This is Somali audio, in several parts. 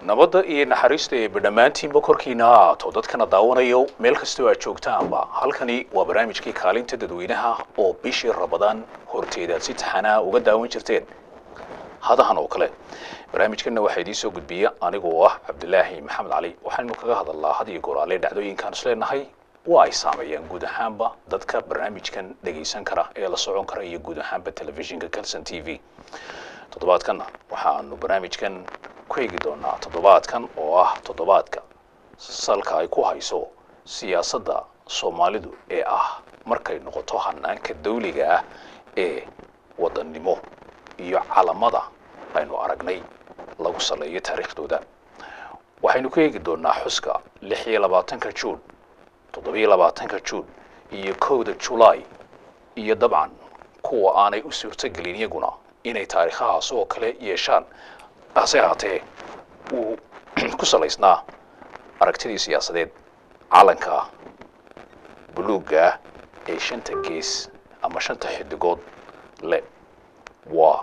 nabadda iyo naxariista eeba dhammaantiinba korkiina ha ahaato dadkana daawanayo meel kastoo aad joogtaanba halkani waa barnaamijkii kaalinta dadweynaha oo bishii rabadaan horteeda aad si taxanaa uga daawan jirteen hadahan oo kale barnaamijkanna waxaa idiin soo gudbiya anigoo ah cabdilaahi maxamed cali waxaynu kaga hadalnaa had iyo goraale dhacdooyinkaan isleenahay waa ay saameeyaan guud ahaanba dadka barnaamijkan dhegaysan kara ee la socon kara iyo guud ahaanba telefishinka calson t v toddobaadkanna waxaanu barnaamijkan ku eegi doonaa toddobaadkan oo ah toddobaadka salka ay ku hayso siyaasadda soomaalidu ee ah markay noqoto hanaanka dawliga ah ee wadannimo iyo calamada aynu aragnay lagu saleeyo taariikhdooda waxaynu ku eegi doonaa xuska lix iyo labaatanka juun toddobiyo labaatanka juun iyo kowda julaay iyo dabcan kuwa aanay u suurtogelin iyaguna inay taariikhahaas oo kale yeeshaan hase ahaatee uu ku salaysnaa aragtidii siyaasadeed calanka buluugga ah ee shanta gees ama shanta xidigood le waa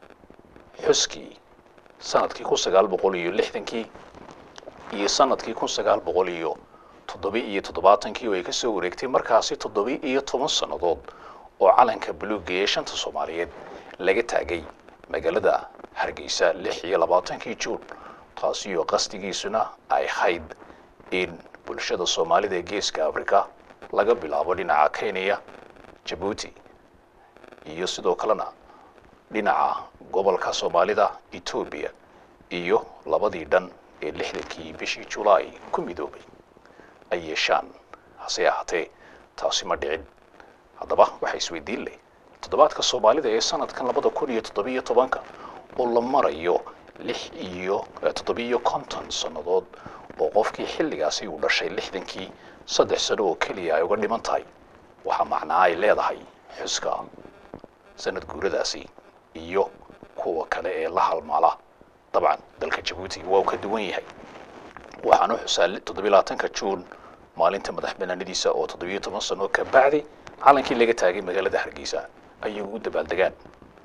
xuskii sanadkii kun sagaal boqol iyo lixdankii iyo sanadkii kun sagaal boqol iyo toddobi iyo toddobaatankii oo ay ka soo wareegtay markaasi toddobi iyo toban sannadood oo calanka buluugga ee shanta soomaaliyeed laga taagay magaalada hargeysa lix iyo labaatankii juun taasi oo qasdigiisuna ay hayd in bulshada soomaalida ee geeska africa laga bilaabo dhinaca kenya jabuuti iyo sidoo kalena dhinaca gobolka soomaalida etoobiya iyo labadii dhan ee lixdankii bishii julaay ku midoobay ay yeeshaan hase ahaatee taasi ma dhicin haddaba waxaa isweydiin leh toddobaadka soomaalida ee sanadkan labada kun iyo toddobiyo tobanka oo la marayo lix iyo toddobiyo konton sannadood oo qofkii xilligaasi uu dhashay lixdankii saddex sano oo keliya ay uga dhiman tahay waxaa macnaa ay leedahay xuska sanad guuradaasi iyo kuwa kale ee la halmaala dabcan dalka jabuuti waa uu ka duwan yahay waxaanu xusaa toddobiyo labaatanka juun maalinta madax banaanadiisa oo toddobiyo toban sano ka bacdi calankii laga taagay magaalada hargeysa ayagu u dabaaldegaan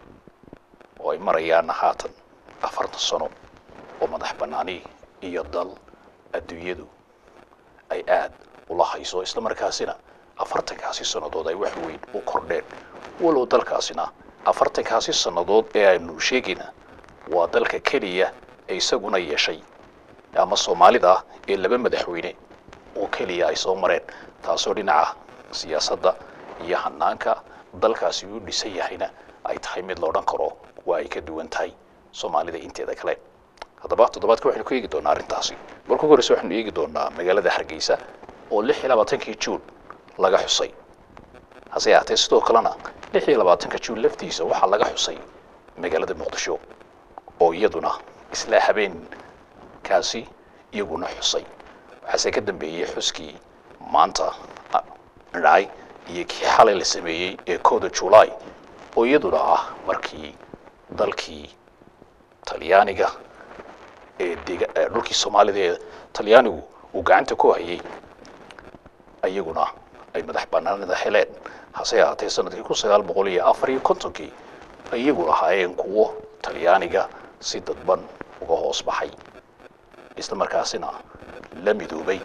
oo ay marayaan haatan afartan sano oo madax bannaani iyo dal adduunyadu ay aad ula hayso isla markaasina afartankaasi sannadood ay wax weyn u kordheen walow dalkaasina afartankaasi sannadood ee aynu sheegayna waa dalka keliya ee isaguna yeeshay ama soomaalida ee laba madaxweyne oo keliya ay soo mareen taasoo dhinaca siyaasadda iyo hanaanka dalkaasi uu dhisan yahayna ay tahay mid la odhan karo waa ay ka duwan tahay soomaalida inteeda kale haddaba toddobaadka waxaynu ku eegi doonaa arrintaasi marka ugu horreysa waxaynu eegi doonaa magaalada hargeysa oo lix iyo labaatankii juun laga xusay hase ahaatee sidoo kalena lix iyo labaatanka juun laftiisa waxaa laga xusay magaalada muqdisho oo iyaduna isla habeenkaasi iyaguna xusay waxaase ka dambeeyey xuskii maanta dhacay iyo kii xalay la sameeyey ee kowda julaay oo iyaduna ah markii dalkii talyaaniga ee dega dhulkii soomaalida ee talyaanigu uu gacanta ku hayay iyaguna ay madax banaanida heleen hase ahaatee sanadkii kun sagaal boqol iyo afar iyo kontonkii iyagu ahaayeen kuwo talyaaniga si dadban uga hoos baxay isla markaasina la midoobay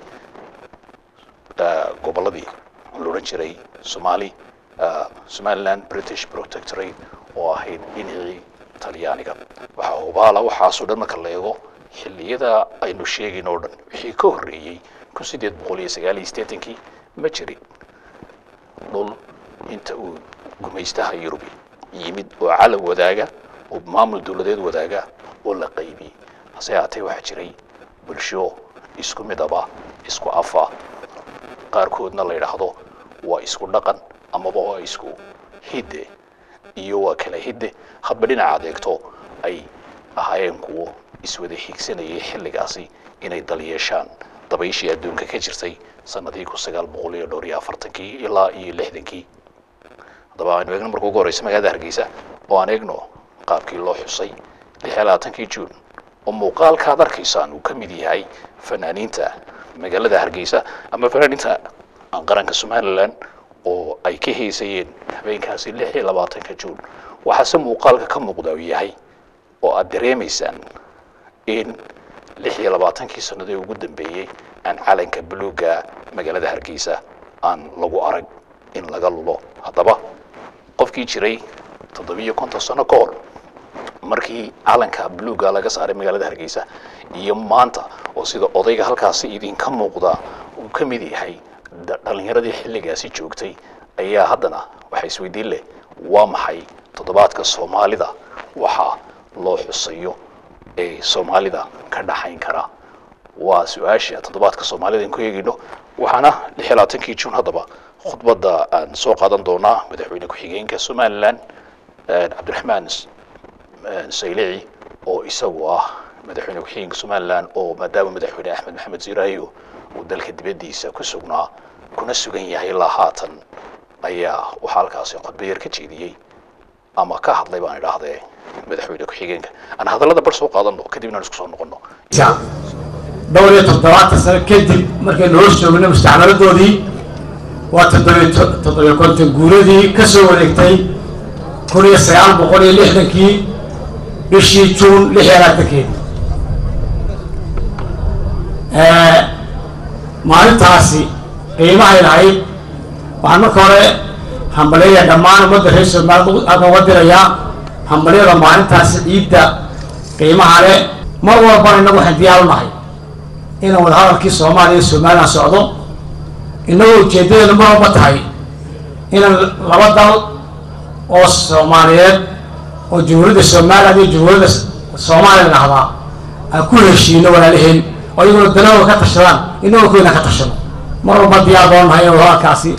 gobolladii loodhan jiray somali somaliland british protectorate oo ahayd dhinacii talyaaniga waxaa hubaala waxaasoo dhan marka la eego xilliyada aynu sheegayn oo dhan wixii ka horreeyey kun sideed boqol iyo sagaal iyo siddeetankii ma jirin dhul inta uu gumaystaha yurubi yimid oo calan wadaaga oo maamul dowladeed wadaaga oo la qaybiyey hase ahaatee waxaa jiray bulsho isku midaba isku afa qaarkoodna la yidhaahdo waa isku dhaqan amaba waa isku hidde iyo waa kala hidde hadba dhinaca adeegto ay ahaayeen kuwo iswada higsanayay xilligaasi inay dal yeeshaan dabayshii adduunka ka jirtay sanadii kun sagaal boqol iyo dhowr iyo afartankii ilaa iyo lixdankii haddaba aynu eegno marka ugu horreysa magaalada hargeysa oo aan eegno qaabkii loo xusay lix iyo labaatankii juun oo muuqaalka ad arkaysaan uu ka mid yahay fanaaniinta magaalada hargeysa ama fanaaniinta qaranka somalilan oo ay ka heysayeen habeenkaasi lix iyo labaatanka juun waxaase muuqaalka ka muuqda uu yahay oo aad dareemaysaan in lix iyo labaatankii sanadii ugu dambeeyey aan calanka buluugga magaalada hargeysa aan lagu arag in laga lulo haddaba qofkii jiray toddobiyo konton sano ka hor markii calanka buluugga laga saaray magaalada hargeysa iyo maanta oo sida odayga halkaasi idinka muuqda uu ka mid yahay dhalinyaradii xilligaasi joogtay ayaa haddana waxaa isweydiin leh waa maxay toddobaadka soomaalida waxaa loo xusayo ee soomaalida ka dhaxayn kara waa su-aasha toddobaadka soomaalida aan ku eegayno waxaana lix iyo labaatankii juun haddaba khudbadda aan soo qaadan doonaa madaxweyne ku-xigeenka somalilan cabdiraxmaan saylici oo isagu ah madaxweyne ku-xigeenka somalilan oo maadaama madaxweyne axmed maxamed siiraayo uu dalka dibaddiisa ku sugnaa kuna sugan yahay ilaa haatan ayaa waxaa halkaasi khudba yar ka jeediyey ama ka hadlay baan idhaahdee madaxweyne ku-xigeenka aan hadallada bar soo qaadano kadibna aan isku soo noqono dhowr iyo toddobaatan sano kadib markaynu hoos joogna mustacmaladoodii waa toddobiy toddobiyo konton guuradii ka soo wareegtay kun iyo sagaal boqol iyo lixdankii bishii juun lix iyo labaatankeedi maalintaasi qiimahay lahayd waxaan marka hore hambaleeya dhammaan ummadda reer soomaaliyad halkan uga dirayaa hambalyada maalintaasi ciidda qiimaha leh mar walbana innagu waxaan diyaar u nahay inaan wadahadalkii soomaaliya iyo somalilan socdo innagoo ujeedadeenu mar walba tahay inaan laba dal oo soomaaliyeed oo jamhuuriyadda somalilan iyo jamhuuriyadda soomaaliya dhahdaa aan ku heshiino walaalaheen oo iyaguna danahooda ka tashadaan innagoo koyna ka tashano mar walba diyaar baan nahay inaan wadahadalkaasi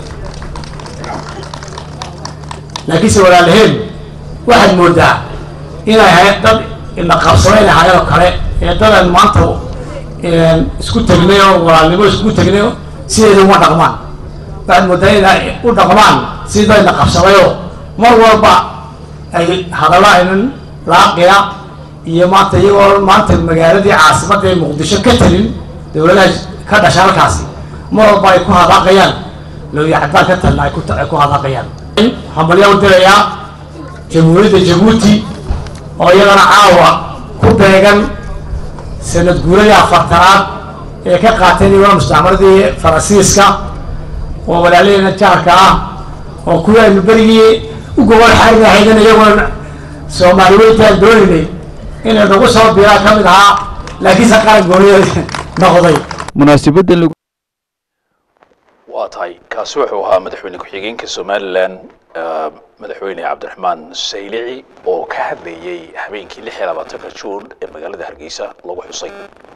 laakiinse walaalaheen waxaad moodaa inay ahayd dad ina qabsada inay ahaayeen oo kale ee dadaan maanta isku tegnay oo walaalnimo isku tegnay sideeda uma dhaqmaan waxaad moodaa inay u dhaqmaan sidii dad ina qabsadayoo mar walba ay hadalla aynan laaqiya iyo maanta iyagoo maanta magaaladii caasimadda ee muqdisho ka talin dawladaha ka dhasha halkaasi mar walba ay ku hadaaqayaan looya cadaan ka talna ay ku hadaaqayaan hambalyaa u dirayaa jamhuuriyadda jabuuti oo iyadana caawa ku beegan sanad guuradii afartanaad ee ka qaateen iyagona mustacmaradii faransiiska oo walaalaheena jaarka ah oo kuwii aynu berigii u gobol xaarina haydan iyaguna soomaali weyntaan dooninay inay nagu soo biraa ka mid ahaa laakiinse qaran gooniya noqday munaasabadda lagu waa tahay kaasi wuxuu ahaa madaxweyne ku-xigeenka somalilan madaxweyne cabdiraxmaan saylici oo ka hadlayey habeenkii lix iyo labaatanka juun ee magaalada hargeysa lagu xusay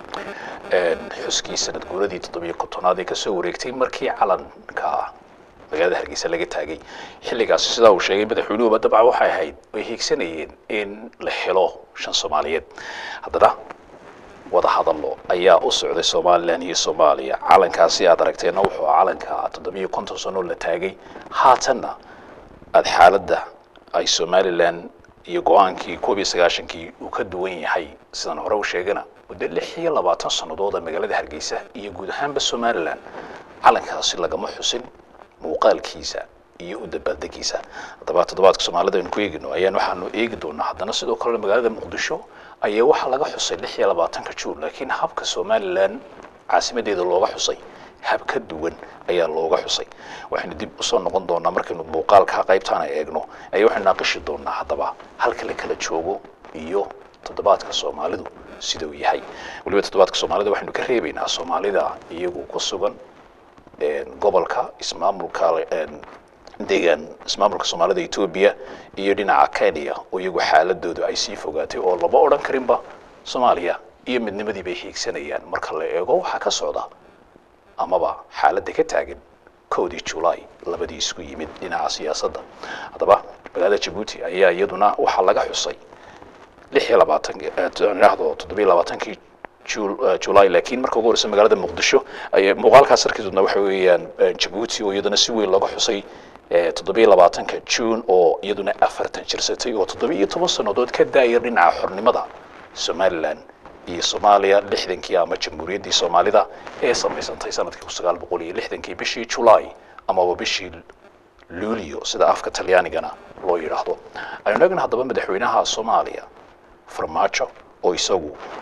xuskii sanad guuradii toddobiyo kontonaad ee kasoo wareegtay markii calanka magaalada hargeysa laga taagay xilligaasi sidaa uu sheegay madaxweynuhuba dabcan waxay ahayd ay hiigsanayeen in la helo shan soomaaliyeed haddana wada hadallo ayaa u socday somalilan iyo soomaaliya calankaasi aad aragteenna wuxuu calanka toddobiyo konton sano la taagay haatanna aada xaaladda ay somalilan iyo go-aankii koob iyo sagaashankii uu ka duwan yahay sidaan hore u sheegana muddo lix iyo labaatan sanadooda magaalada hargeysa iyo guud ahaanba somalilan calankaasi lagama xusin muuqaalkiisa iyo u dabaaldegiisa haddaba toddobaadka soomaalida aynu ku eegino ayaan waxaanu eegi doonaa haddana sidoo kale magaalada muqdisho ayaa waxaa laga xusay lix iyo labaatanka juun laakiin habka somalilan caasimadeeda looga xusay hab ka duwan ayaa looga xusay waxaynu dib usoo noqon doonaa markaynu muuqaalka qaybtaana eegno ayaa waxaynu naaqishi doonaa haddaba halka la kala joogo iyo toddobaadka soomaalidu sida uu yahay weliba toddobaadka soomaalida waxaynu ka reebaynaa soomaalida iyagu ku sugan gobolka ismaamulka deegaan ismaamulka soomaalida etoobiya iyo dhinaca kenya oo iyagu xaaladoodu ay sii fogaatay oo lama odhan karinba soomaaliya iyo midnimadii bay hiigsanayaan marka la eego waxaa ka socda amaba xaaladda ka taagan kowdii julaay labadii isku yimid dhinaca siyaasadda haddaba magaalada jabuuti ayaa iyaduna waxaa laga xusay lix iyo labaatan idhaahdo toddobiyo labaatankii julaay laakiin marka ugu horeysa magaalada muqdisho ay muuqaalkaas arkidoodna waxa weeyaan jabuuti oo iyaduna si weyn looga xusay toddobiyo labaatanka juun oo iyaduna afartan jirsatay oo toddobiyo toban sannadood ka daayar dhinaca xornimada somalilan iyo soomaaliya lixdankii ama jamhuuriyaddii soomaalida ee samaysantay sanadkii kun sagaal boqol iyo lixdankii bishii julaay amaba bishii luulio sida afka talyaanigana loo yidhaahdo aynu eegna haddaba madaxweynaha soomaaliya farmaajo oo isagu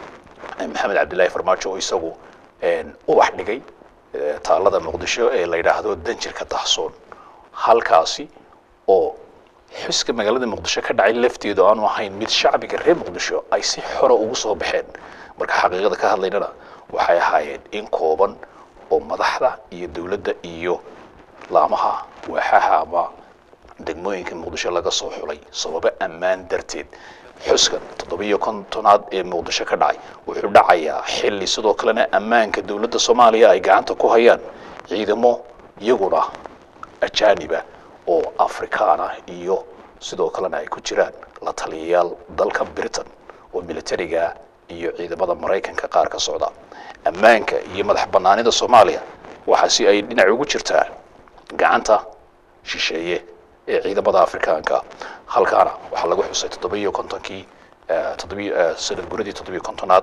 maxamed cabdillaahi farmaajo oo isagu ubax dhigay taalada muqdisho ee la yidhaahdo danjirka dahsoon halkaasi oo xuska magaalada muqdisho ka dhacay lafteedu aanu ahayn mid shacbiga reer muqdisho ay si xora ugu soo baxeen marka xaqiiqada ka hadlaynana waxay ahaayeen in kooban oo madaxda iyo dowladda iyo laamaha waaxaha ama degmooyinka muqdisho laga soo xulay sababo ammaan darteed xuska toddobiyo kontonaad ee muqdisho ka dhacay wuxuu dhacayaa xilli sidoo kalena ammaanka dowladda soomaaliya ay gacanta ku hayaan ciidamo iyaguna ajaaniba oo afrikaan ah iyo sidoo kalena ay ku jiraan la taliyayaal dalka britain oo militariga iyo ciidamada maraykanka qaar ka socda ammaanka iyo madax bannaanida soomaaliya waxaa si ay dhinac ugu jirtaa gacanta shisheeye ee ciidamada afrikaanka halkaana waxaa lagu xusay toddobiyo kontonkii toddobiyo sanad guradii toddobiyo kontonaad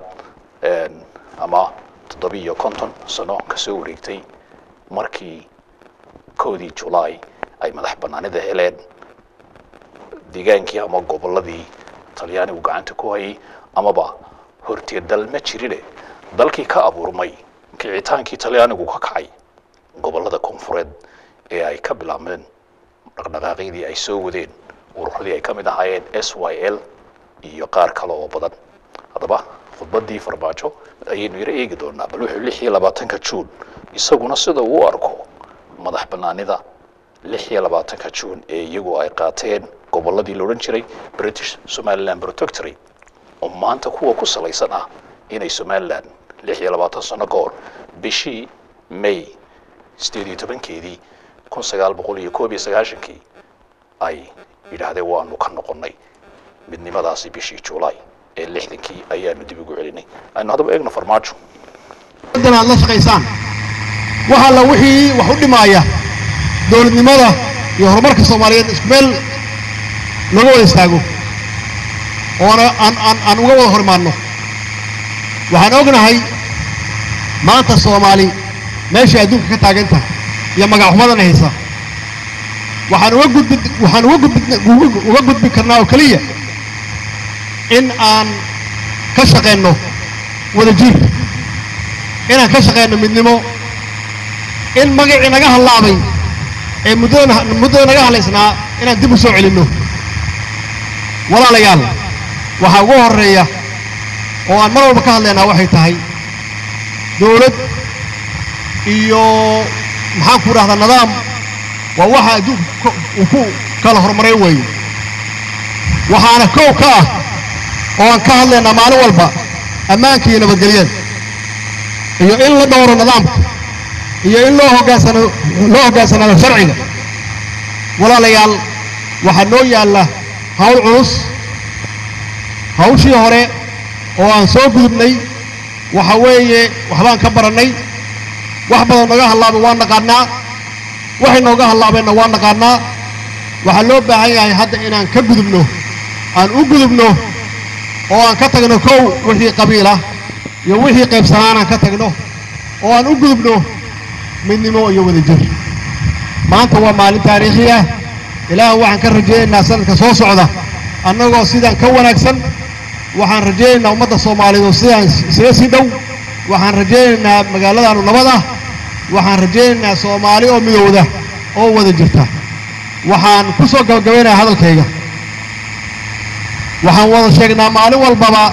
ama toddobiyo konton sano kasoo wareegtay markii kowdii julaay ay madax bannaanida heleen deegaankii ama gobolladii talyaanigu gacanta ku hayay amaba horteed dal ma jirine dalkii ka abuurmay kicitaankii talyaanigu ka kacay gobollada koonfureed ee ay ka bilaabmeen dhaqdhaqaaqyadii ay soo wadeen ururadii ay ka mid ahaayeen s y l iyo qaar kale oo badan haddaba khudbaddii farmaajo ayaynu yaro eegi doonaa bal wuxuu lix iyo labaatanka juun isaguna sida uu u arko madax bannaanida lix iyo labaatanka juun ee iyagu ay qaateen gobolladii la odhan jiray british somaliland protectory oo maanta kuwa ku salaysan ah inay somaliland lix iyo labaatan sano ka hor bishii may sideed iyo tobankeedii kun sagaal boqol iyo koob iyo sagaashankii ay yidhaahdeen waanu ka noqonnay midnimadaasi bishii juulaay ee lixdankii ayaanu dib ugu celinay aynu haddaba eegno farmaajo dan aad la shaqaysaan wax alla wixii wax u dhimaaya dowladnimada iyo horumarka soomaaliyeed isku meel laga wada istaago oona aan aan aan uga wada horimaadno waxaan ognahay maanta soomaali meeshay adduunka ka taagan tahay iyo magaxumadana haysa waxaan uga gudbi waxaan uga gudbi uga gudbi karnaa oo keliya in aan ka shaqayno wada jir inaan ka shaqayno midnimo in magacii naga hallaabay ee muddada muddada naga hadlaysnaa inaan dib u soo celinno walaalayaal waxaa ugu horreeya oo aan mar walba ka hadlaynaa waxay tahay dowlad iyo maxaan ku dhahdaa nidaam waa waxa adduunka uu ku kala horumaray weeye waxaana kow ka ah oo aan ka hadlaynaa maalin walba ammaanka iyo nabadgelyada iyo in la dhowro nidaamka iyo in loo hoggaansano loo hoggaansanaado sharciga walaalayaal waxaa noo yaalla hawl culus hawshii hore oo aan soo gudubnay waxa weeye waxbaan ka barannay wax badan nooga hallaabay waan naqaannaa waxay nooga hallaabeenna waan naqaannaa waxaa loo baahan yahay hadda inaan ka gudubno aan u gudubno oo aan ka tagno kow wixii qabiilah iyo wixii qaybsanaan aan ka tagno oo aan u gudubno midnimo iyo wadajir maanta waa maalin taariikhi ah ilaahan waxaan ka rajaynaynaa sanadka soo socda annagoo sidaan ka wanaagsan waxaan rajaynaynaa ummadda soomaaliyeed oo sidaan isaga sii dhow waxaan rajaynaynaa magaaladaanu nabad ah waxaan rajaynaynaa soomaali oo midowda oo wada jirta waxaan ku soo gabagabaynayaa hadalkayga waxaan wada sheegnaa maalin walbaba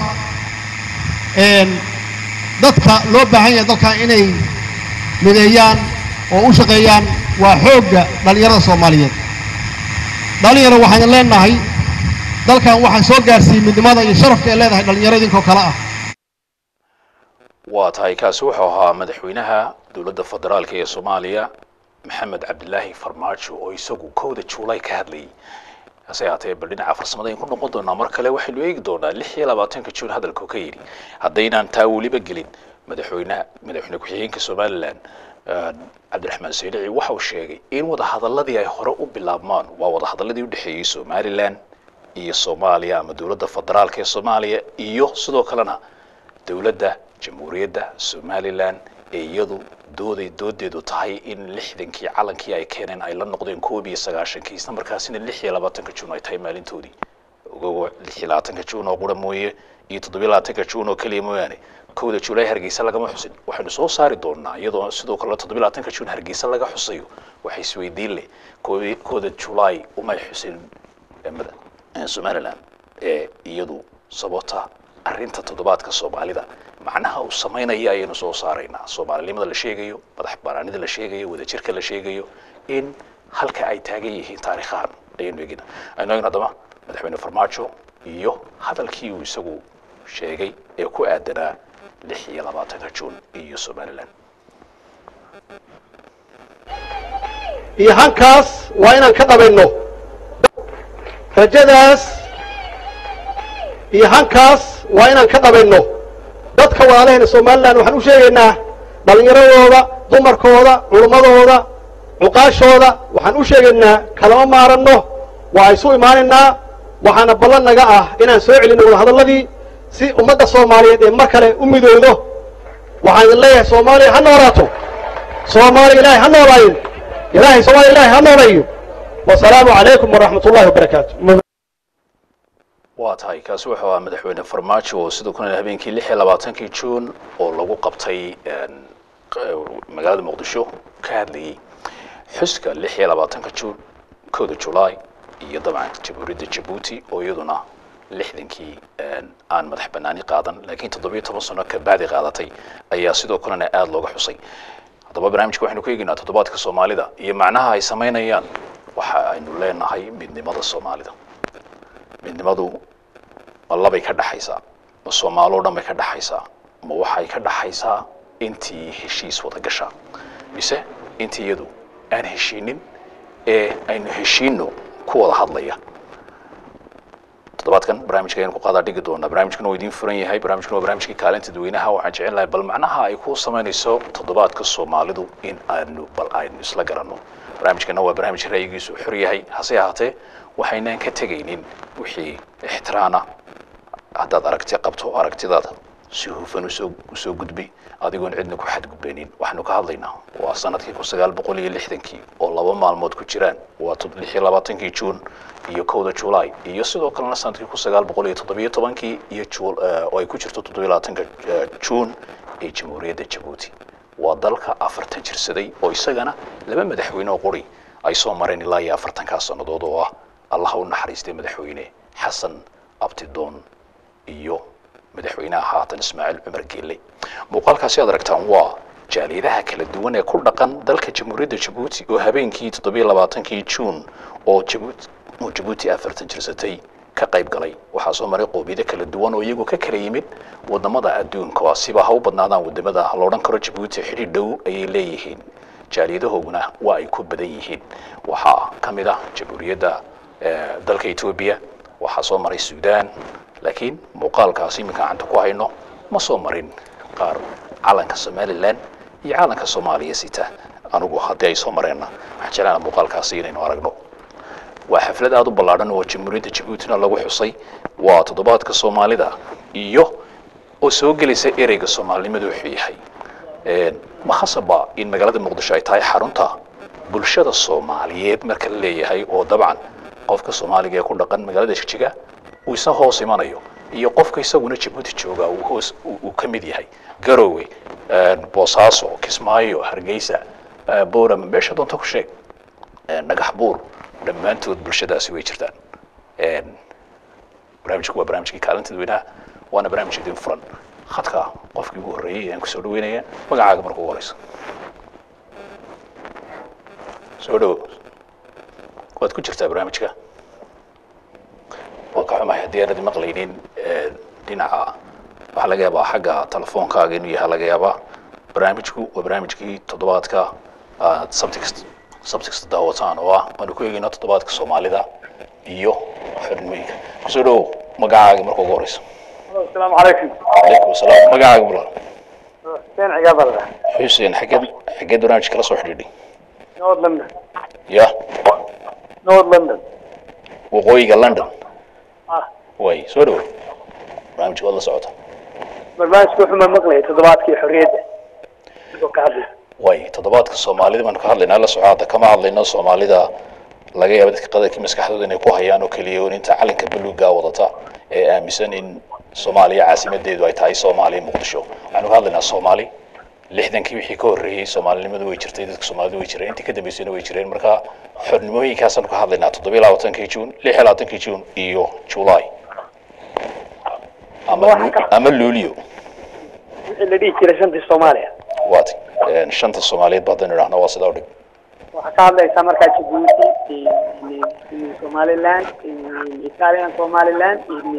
dadka loo baahan yahay dalkan inay mideeyaan oo u shaqeeyaan waa xoogga dhallinyarada soomaaliyeed dhallinyaro waxaan leenahay dalkan waxaan soo gaarsiiyey midnimada iyo sharafka ay leedahay dhallinyaro idinkoo kale ah waa tahay kaasi wuxuu ahaa madaxweynaha dowladda federaalka ee soomaaliya maxamed cabdilaahi farmaajo oo isagu kowda juulay ka hadlayay hase haatee bal dhinaca farsamada aynu ku noqon doonaa mar kale waxaynu eegi doonaa lix iyo labaatanka juun hadalku ka yidhi haddaynaan taa weliba gelin madaxweynaha madaxweyne ku-xigeenka somalilan cabdiraxmaan saydici waxa uu sheegay in wadahadaladii ay hore u bilaabmaan waa wadahadaladii udhexeeyey somalilan iyo soomaaliya ama dowladda federaalka ee soomaaliya iyo sidoo kalena dowladda jamhuuriyadda somalilan ee iyadu dooday doodeedu tahay in lixdankii calankii ay keeneen ay la noqdeen koob iyo sagaashankii isla markaasina lix iyo labaatanka juun ay tahay maalintoodii ogogo lix iyo labaatanka juun oo qura mooye iyo toddobiyo labaatanka juun oo keliya mooyaane kowda julaay hargeysa lagama xusin waxaynu soo saari doonaa iyadoo sidoo kale toddoba iyo labaatanka juun hargeysa laga xusayo waxay isweydiin leh kooda kooda julaay umay xusin mada somaliland ee iyadu sababta arrinta toddobaadka soomaalida macnaha uu samaynaya ayaynu soo saaraynaa soomaalinimada la sheegayo madax banaanida la sheegayo wadajirka la sheegayo in halka ay taagan yihiin taariikhahan ayaynu egina aynu egna haddaba madaxweyne farmaajo iyo hadalkii uu isagu sheegay ee ku aadanaa lix iyo labaatanka juun iyo somaliland iyo hankaas waa inaan ka dhabayno rajadaas iyo hankaas waa inaan ka dhabayno dadka walaalaheena somalilan waxaan u sheegaynaa dhallinyaradooda dumarkooda culummadooda cuqaashooda waxaan u sheegaynaa kalama maaranno waa isu imaanaynaa waxaana ballan naga ah inaan soo celinno wadahadalladii si ummadda soomaaliyeed ee mar kale u midoodo waxaan idin leeyahay soomaaliya ha noolaato soomaaliya ilaahay ha noolaayin ilaahay soomaaliya ilaahay ha noolayo wasalaamu calaykum waraxmat ullahi wabarakaatu waa tahay kaasi wuxuu ahaa madaxweyne farmaajo oo sidoo kale habeenkii lix iyo labaatankii juun oo lagu qabtay magaalada muqdisho ka hadlayay xuska lix iyo labaatanka juun kooda julaay iyo dabcan jamhuuriyadda jabuuti oo iyaduna lixdankii aan madax banaani qaadan laakiin toddobiyo toban sano ka bacdi qaadatay ayaa sidoo kalena aada looga xusay haddaba barnaamijka waxaynu ku eegaynaa toddobaadka soomaalida iyo macnaha ay samaynayaan waxa aynu leenahay midnimada soomaalida midnimadu ma labay ka dhaxaysaa ma soomaaloo dhan bay ka dhaxaysaa ma waxay ka dhaxaysaa intii heshiis wada gashaa mise intii iyadu aan heshiinin ee aynu heshiino ku wada hadlaya toddobaadkan barnaamijka ayaynu ku qaadaa dhigi doonaa barnaamijkuna waa idiin furan yahay barnaamijkuna waa barnaamijkii kaalinta dadweynaha waxaan jecel lahay bal macnaha ay ku samaynayso toddobaadka soomaalidu in aanu bal aynu isla garanno barnaamijkana waa barnaamij ra'yigiisu xor yahay hase ahaatee waxaynaan ka tegaynin wixii ixtiraana haddaad aragti qabto aragtidaada si hufan usoo usoo gudbi adigoon cidna ku xadgudbaynin waxaanu ka hadlaynaa waa sanadkii kun sagaal boqol iyo lixdankii oo laba maalmood ku jiraan waa lix iyo labaatankii juun iyo kowda julaay iyo sidoo kalena sanadkii kun sagaal boqol iyo toddobiyo tobankii iyo jul oo ay ku jirto toddobiyo labaatanka juun ee jamhuuriyadda jabuuti waa dalka afartan jirsaday oo isagana laba madaxweyne oo quri ay soo mareen ilaa iyo afartankaas sannadood oo ah allah u naxariistay madaxweyne xasan abtidoon iyo madaxweynaha haatan ismaaciil cumar geelle muuqaalkaasi aad aragtaan waa jaaliyadaha kala duwan ee ku dhaqan dalka jamhuuriyadda jabuuti oo habeenkii toddobiyo labaatankii juun oo jabuuti oo jabuuti afartan jirsatay ka qayb galay waxaa soo maray qoomiyado kala duwan oo iyagoo ka kala yimid wadamada adduunka siba ha u badnaadaan wadamada la odhan karo jabuuti xidhi dhow ayay leeyihiin jaaliyadahooguna waa ay ku badan yihiin waxaa ka mid ah jamhuuriyadda dalka etoobiya waxaa soo maray suudaan laakiin muuqaalkaasi iminka gacanta ku hayno ma soo marin qaar calanka somalilan iyo calanka soomaaliya sita anigu haddii ay soo mareenna waxaan jeclaana muuqaalkaasi inaynu aragno waa xaflad aada u ballaadhan oo jamhuuriyadda jabuutina lagu xusay waa toddobaadka soomaalida iyo oo soo gelaysa ereyga soomaalinimadu wuxuu yahay ma khasaba in magaalada muqdisho ay tahay xarunta bulshada soomaaliyeed marka la leeyahay oo dabcan qofka soomaaliga ee ku dhaqan magaalada jigjiga uu isa hoos imanayo iyo qofka isaguna jabuuti jooga uu hoos uu ka mid yahay garowe boosaaso kismaayo hargeysa boorama meesha doonta ku sheeg dhagax buur dhammaantood bulshadaasi way jirtaan barnaamijku waa barnaamijkii kaalinta dadweynaha waana barnaamij idin furan khadka qofkii ugu horreeyey ayaan kusoo dhaweynaya magacaaga marka ugu horeyso soo dhawo waad ku jirtaa barnaamijka waan ka xumahay haddii aanad maqlaynin dhinaca waxaa laga yaabaa xagga telefoonkaaga inuu yahay laga yaabaa barnaamijku waa barnaamijkii toddobaadka aad sabti kasta sabti kasta daawataan oo ah waanu ku eegayna toddobaadka soomaalida iyo xornimooyinka kusoo dhawow magacaaga marka ugu horeyso السلام عليكم calaykum asalaam magacaaga mulan حسين عقاب الله xuseen xageed xageed barnaamij kala soo xidhiidhay نورد لندن ya نورد لندن waqooyiga london اه way soo dhawow barnaamijka waad la socota barnaamijka wuxuu ma maqlayay toddobaadkii xorriyadda sidoo ka hadlay way toddobaadka soomaalida baanu ka hadlaynaa la soco hadda kama hadlayno soomaalida laga yaaba dadka qadarkii maskaxdooda inay ku hayaan oo keliya oo inta calanka buluuga wadata ee aaminsan in soomaaliya caasimadeedu ay tahay soomaaliya muqdisho waxaanu ka hadlaynaa soomaali lixdankii wixii ka horreeyey soomaalinimadu way jirtay dadka soomaalidu way jireen intii ka dambeysayna way jireen marka xornimooyinkaasaanu ka hadlaynaa toddoba iyo labaatankii juun lix iyo labaatankii juun iyo july ama Waxaa ka- ama luulio wixii la dhihi jiray shantii soomaaliya waati shanta soomaaliyeed ba haddaynu idhahno waa sidaa u dhig waxaa ka hadlaysaa markaa jabuuti somaliland italian somaliland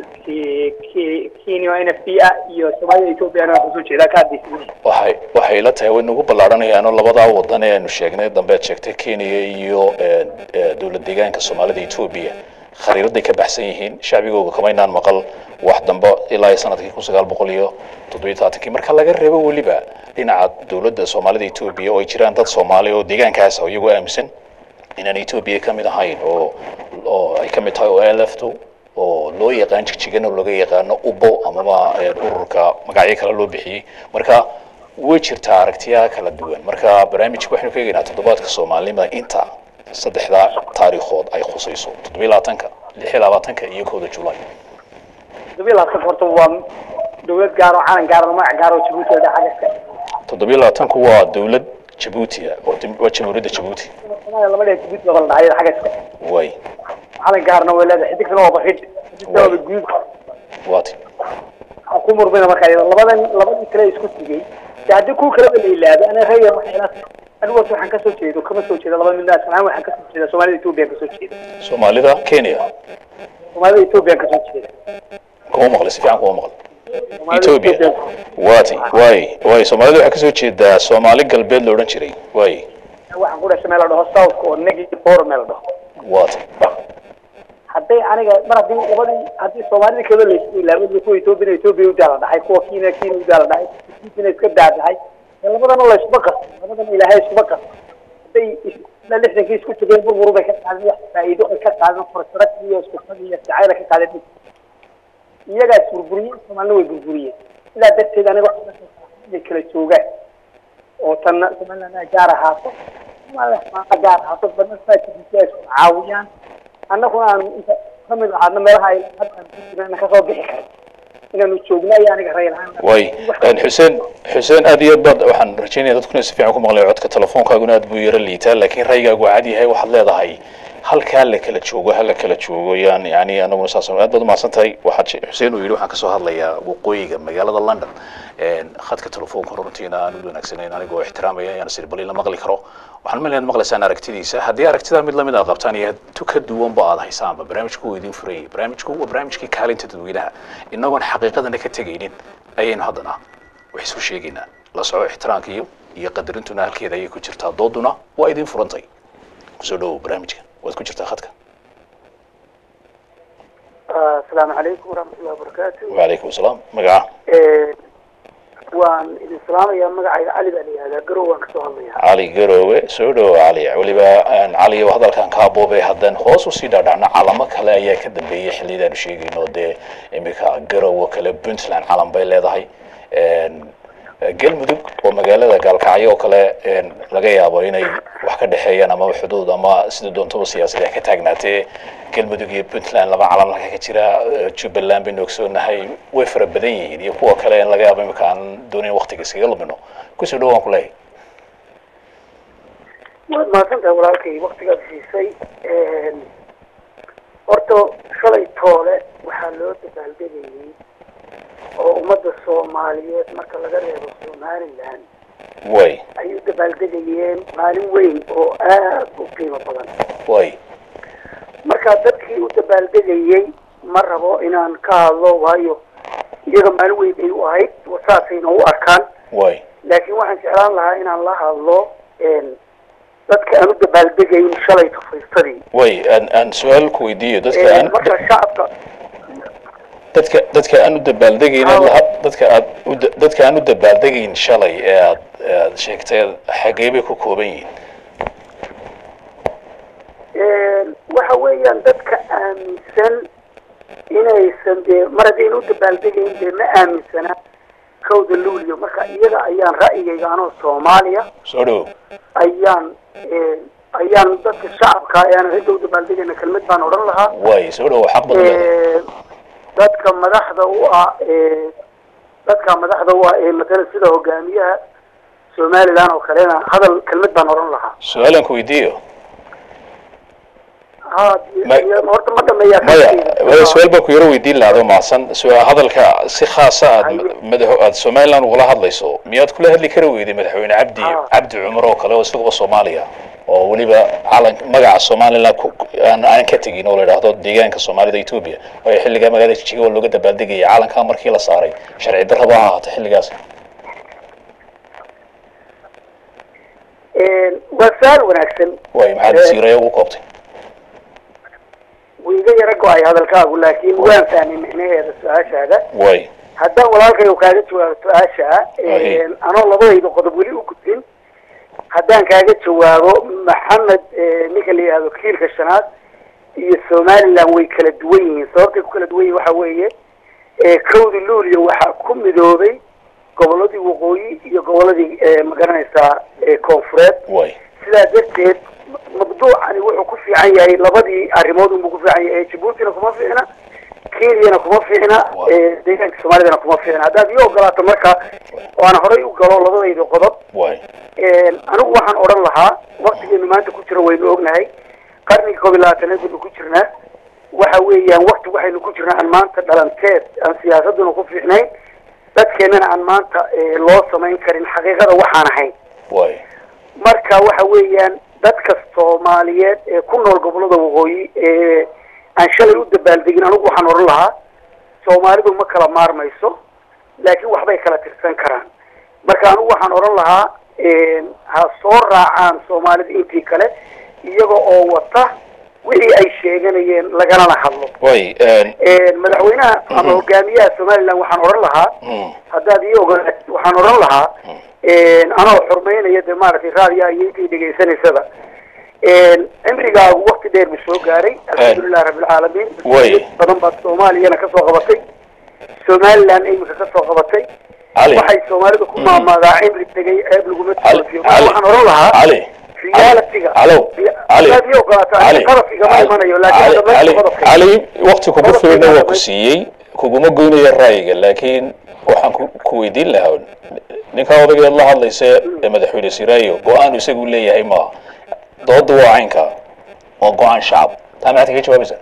kenya n f d a iyo soomaalida ethoopiana waa kasoo jeedaa ka hadlaysa waxay waxay ila tahay way nagu ballaarhanayaanoo labadaa wadan ee aynu sheegnay dambe aad sheegtay kenya iyo eh, eh, dowlad deegaanka soomaalida etoobiya khariiraday ka baxsan yihiin shacbigooga kamaynaan maqal wax dambe ilaa iyo sanadkii kun sagaal boqol iyo toddobiyo tobaatankii marka laga reebo weliba dhinaca dowladda soomaalida etoobiya oo ay jiraan dad soomaali oo deegaankaas ah oo iyagoo aaminsan inaan etoobiya ka mid ahayn oo oo ay ka mid tahay oo elefto oo loo yaqaan jigjigana looga yaqaano ubo amaba eh, ururka magacyo kale loo bixiyey marka way jirtaa aragtiyaha kala duwan marka barnaamijka waxaynu ka eegaynaa toddobaadka soomaalinimada inta saddexdaa taariikhood ay khusayso toddobiyo labaatanka lix iyo labaatanka iyo kowda julaay toddobiyo labaatanka horta waa dowlad gaar oo calan gaar oo magac gaar oo jabuuti oo xagga toddobiyo labaatanku waa dowlad jabuuti ah oo dim- waa jamhuuriyadda jabuuti soomaaliya lama dhihi jabuuti baa la dhacay xagga iska way calan gaarna way leedahay xidigtana waa baxid xidigtana waa guud waati waxaan ku murmina markaa iyada labadan labadii kale isku sigay de haddii kuwa kaleba la ilaado ana reeya waxay ila tahay anigu horta waxaan kasoo jeedo kama soo jeedo laba midna asal ahaan waxaan kasoo jeeda soomaalida etoobiya kasoo jeeda soomaalida kenya soomaalida etoobiya kasoo jeeda kuma maqlay si fiican kuma maqlay Soomaalida Ethiopia. Ethiopia. waati waay waay soomaalida waxaa kasoo jeedaa soomaali galbeed la odhan jiray waay waxaan ku dhashay meel la dhaho south oo negative four meel la dhaho waati hadday aniga mar haddii labadii haddii soomaalida kale la isku ilaaway kuwa etoobiya etoobiya u daala dhaxay kuwa kenya kenya u daala dhaxay kenya iska daadahay labadana la isuma qasto labadana ilaahay isuma qasto hadday isla lixdankii isku tegeen burbur bay ka qaadeen wax faa'iido ay ka qaadeen fursad iyo isku fad iyo jacayl ay ka qaadeen iyagaa is burburiyeen soomaalina way burburiyeen sidaa darteed aniga waxaan ka soo saaray inay kala joogaan oo tanna somaliland ay gaar ahaato somaliland ay gaar ahaato badna saajidisi ay isku caawiyaan annaguna aan inta ka mid ahaadna meelaha ay hadda aan ku jirana kasoo bixi karin inaanu joogno ayaa aniga rayl ahaan waay xuseen xuseen aad iyo aad baad waxaan rajeynaya dadkuna si fiican ku maqlay codka telefoonkaaguna aad buu yaro liitaa laakiin raygaagu waa cad yahay waxaad leedahay halkaa la kala joogo ha la kala joogo yaan yani anaguna saas aad baad umahadsan tahay waxaad she- xuseen uu yidhi waxaan kasoo hadlayaa waqooyiga magaalada london Een, khadka telefoonka runtiina aan u wanaagsanayn anigoo ixtiraamaya ayaan sir bal in la maqli karo waxaan maleyn inaad maqlaysaan aragtidiisa haddii aragtida mid lamid aad qabtaan iyo tu ka duwanba aad haysaanba barnaamijku wuu idin furayay barnaamijku waa barnaamijkii kaalinta dadweynaha inagoon xaqiiqadana ka tegaynin ayaynu haddana wax isku sheegaynaa la soco ixtiraamka iyo iyo qadarintuna halkeeda ayay ku jirtaa dooduna waa idin furantay kusoo dhowow barnaamijka waad ku jirtaa khadka asalaamu calaykum waraxmatullahi wabarakaatu wacalaykum asalaam magaca waan idin salaamayaa magacayga cali baa la yihahdaa garow waan kasoo hadlayaa cali garoowe soo dhowo cali weliba aan cali oo hadalkan kaa boobay haddaan hoos usii dhaadhacno calamo kale ayaa ka dambeeyey xillidaanu sheegayno dee imika garowe kale puntland calan bay leedahay Een, galmudug oo magaalada gaalkacyo oo kale een, laga yaabo inay wax ka dhexeeyaan ama xuduud ama sida doontaba siyaasadee ka taagnaatee galmudug iyo puntland laba calan halka ka jira eh, jubbaland baynu ogsoonahay way fara badan yihiin iyo kuwa kale in laga yaabo imika aan doonayn waqtiga iskaga lumino kusoo dhowo waan ku leeyahay waad mahadsantahay walaalkay waktigaad siisay horta shalay toole waxaa loo dabaaldegayay oo ummadda soomaaliyeed marka laga reebo somaliland way ay u dabaaldegayeen maalin weyn oo aad u qiimo badan way marka dadkii u dabaaldegayey ma rabo inaan ka hadlo waayo iyaga maalin weyn ay u ahayd saasayna u arkaan way laakiin waxaan jeclaan lahaa inaan la hadlo dadka aan u dabaaldegayn shalay tafaysadii way aan aan su-aal ku weydiiyo dadka aan marka shacabka dadka dadka aan u dabaaldegayn Haa. laha dadka aad u da- dadka aan u dabaaldegayn shalay ee aad ee aad sheegtay xagee bay ku kooban yihiin waxa weeyaan dadka aaminsan inaysan dee mar haddayna u dabaaldegayn dee ma aaminsana kowda luuliyo marka iyaga ayaan ra'yigayga anoo soomaaliya soo dhowo ayaan ayaan dadka shacabka ayaan cidda u dabaaldegayna kelmad baan odhan lahaa way soo dhowo xaq badan leedahay dadka dadka madaxda u ah ee dadka madaxda u ah ee matala sida hogaamiyaha somaliland oo kalena hadal kelmad baan oran lahaa su-aalan ku weydiiyo ha Ma- horta ma dhameeyaa maya kaskeyda. maya su-aal baan ku yaro weydiin lahaa adoo mahadsan su- hadalka si khaasa aad Haye. madax aad somaliland ugula hadlayso miyaad kula hadli kari weyday madaxweyne cabdi Ah. cabdi cumar oo kale oo isaguba soomaaliya oo weliba calan magaca somaliland ku- aan aan ka tegin oo la idhaahdo deegaanka soomaalida etoobiya waayo xilligaa magaalada jijiga oo looga dabaaldegayay calankaa markii la saaray sharci darraba ha ahaata xilligaas waa su-aal wanaagsan waayo maxaad Eh, siiraya ugu koobtay wuu iga yaro go-ay hadalkaagu laakiin waan fahmay micnaheeda su-aashaada waayo haddaan walaalkayo kaaga jawaabo su-aasha Aye. anoo labadayda qodob weli u gudbin haddaan kaaga jawaabo maxamed eh, ninka la yihahdo kiilka shanaad iyo somaliland way kala duwan yihiin sababtay ku kala duwan yihin waxa weeye eh, kowdii luuliya waxaa ku midoobay goboladii waqooyi iyo goboladii eh, magaranaysaa eh, koonfureed waayo sidaa darteed mabduucani wuxuu ku fiican yahay labadii arrimood unbuu ku fiican yahay jabuutina kuma fiicna kenyana kuma fiicna Wow. eh, deegaanka soomaalidana kuma fiicna haddaad ii ogolaato marka oo aan horay u galo labadayda qodob waayo anigu waxaan odhan lahaa waktigeenu maanta ku jiro waynu ognahay qarnigii koob iyo labaatanaad baynu ku jirnaa waxa weeyaan wakti waxaynu ku jirnaa aan maanta dhalanteed aan siyaasaduna ku fiicnayn dadkeennana aan maanta eh, loo samayn karin xaqiiqada waxaan ahayn waayo marka waxa weeyaan dadka soomaaliyeed ee ku nool gobolada waqooyi ee aan shalay u dabaaldegin anigu waxaan odhan lahaa soomaalidu ma kala maarmayso laakiin waxbay kala tirsan karaan marka anigu waxaan odhan lahaa ha soo raacaan soomaalida intii kale iyaga oo wata wixii ay sheeganayeen lagalana hadlo waayo madaxweynaha ama hogaamiyaha somaliland waxaan odhan lahaa haddaad ii ogolaat waxaan odhan lahaa anoo xurmaynaya de maaragtay raadiya iyo intii dhegaysanaysaba cimrigaagu wakti dheer buu soo gaaray alxamdulilahi rabbilcaalamiin Way. badan baad soomaaliyana kasoo qabatay somaliland iminka kasoo qabatay cali waxay soomaalida ku maamaadaa cimri tegay ceeb laguma cali toofiyo cali waxaan odhan lahaa cali realitiga Alo, cali haddaad ii ogolaato cali aniga qadaf igama imanayo laakiin cali hadda cali meesha qodobka cali waqti kugu Qodobka filan waa igama ku imanayo. siiyey kuguma goynaya ra'yiga laakiin waxaan ku ku weydiin lahaa ninkaa odageed la hadlaysa ee madaxweyne siraayo go-aan isagu leeyahay maaha dooda waa caynka waa go-aan shacab taa maxaad kaga jawaabaysaa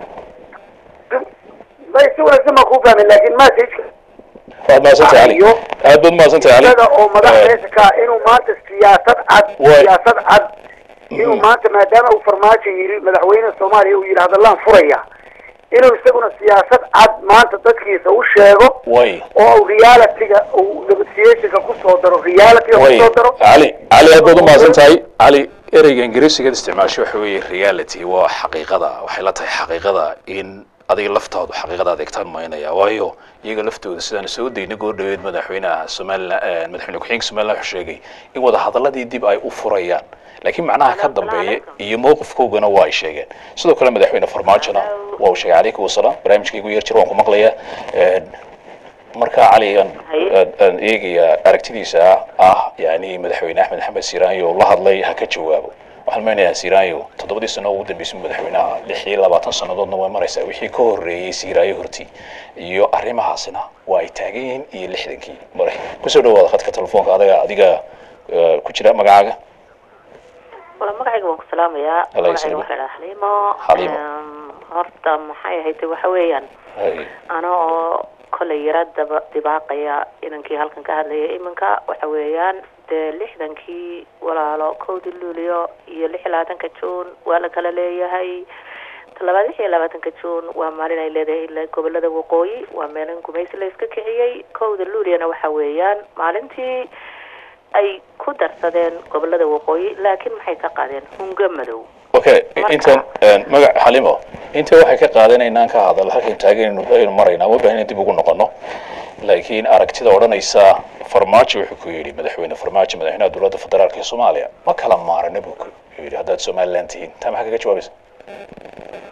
may si wanaagsan baan kuu fahmay laakiin messageka waad mahadsantahay cali Iyo- aad baad mahadsantahay cali isaga oo madax Eh, meesha ka ah inuu maanta siyaasad cad Way. siyaasad cad inuu maanta maadaama uu farmaajo yidhi madaxweyne soomaaliya uu yidhi hadallaan furaya inuu isaguna siyaasad cad maanta dadkiisa u sheego way oo uu realityga uu negotiationka kusoo daro realityga way kusoo daro cali cali aad baad u mahadsan tahay cali ereyga ingiriisigaad isticmaasho waxa weeye reality waa xaqiiqada waxay la tahay xaqiiqada in adiga laftaadu xaqiiqada adeegtaan maynaya waayo iyaga laftooda sidaan soo daynay goor dhaweed madaxweynaha somaliland madaxweyne ku-xigeenka somaliland wuxuu sheegay in wada hadaladii dib ay u furayaan laakiin macnaha ka dambeeya iyo mowqifkoogana waa ay sheegeen sidoo kale madaxweyne farmaajona waa uu sheegay calaykum wasalaam barnaamijkaygu yar jir waan ku maqlayaa marka cali aan aan- aan eegaya aragtidiisa ah yani madaxweyne axmed maxamed siiraanyo la hadlay ha ka jawaabo waxaan meynayaa siiraanyo toddobadii sano ugu dambeysay madaxweynaha lix iyo labaatan sannadoodna way maraysaa wixii ka horreeyey siiraayo hortii iyo arrimahaasina waa ay taagan yihiin iyo lixdankii mare kusoo dhawaada khadka telefoonka adaga adiga eh, ku jira magacaaga wala magacayga waan ku salaamayaa Alla magacayga yasalimu. waxaa dhaha xaliimo Xaliimo. Em, horta maxay ahayd waxa weeyaan Hay. ana oo kolay yara daba dibaaqaya inankii halkan ka hadlaya iminka waxa weeyaan dee lixdankii walaalo kowdii luulyo iyo lix iyo labaatanka juun waa la kala leeyahay talabaad lix iyo labaatanka juun waa maalin ay leedahay ilaa gobolada waqooyi waa meelin gumaysi la iska kiciyey kowda luulyana waxa weeyaan maalintii ay ku darsadeen gobolada waqooyi laakiin maxay ka qaadeen hunga madow okay Marka- intan een, magac xalimo inta waxay ka qaadanaynaan ka hadal halkan taagan aynu maraynaa ma baahan dib ugu noqono laakiin aragtida odhanaysa farmaajo wuxuu ku yidhi madaxweyne farmaajo madaxweynaha dowladda federaalka ee soomaaliya ma kala maarana buu ku yidhi haddaad somaliland tihiin taa maxaa kaga jawaabaysa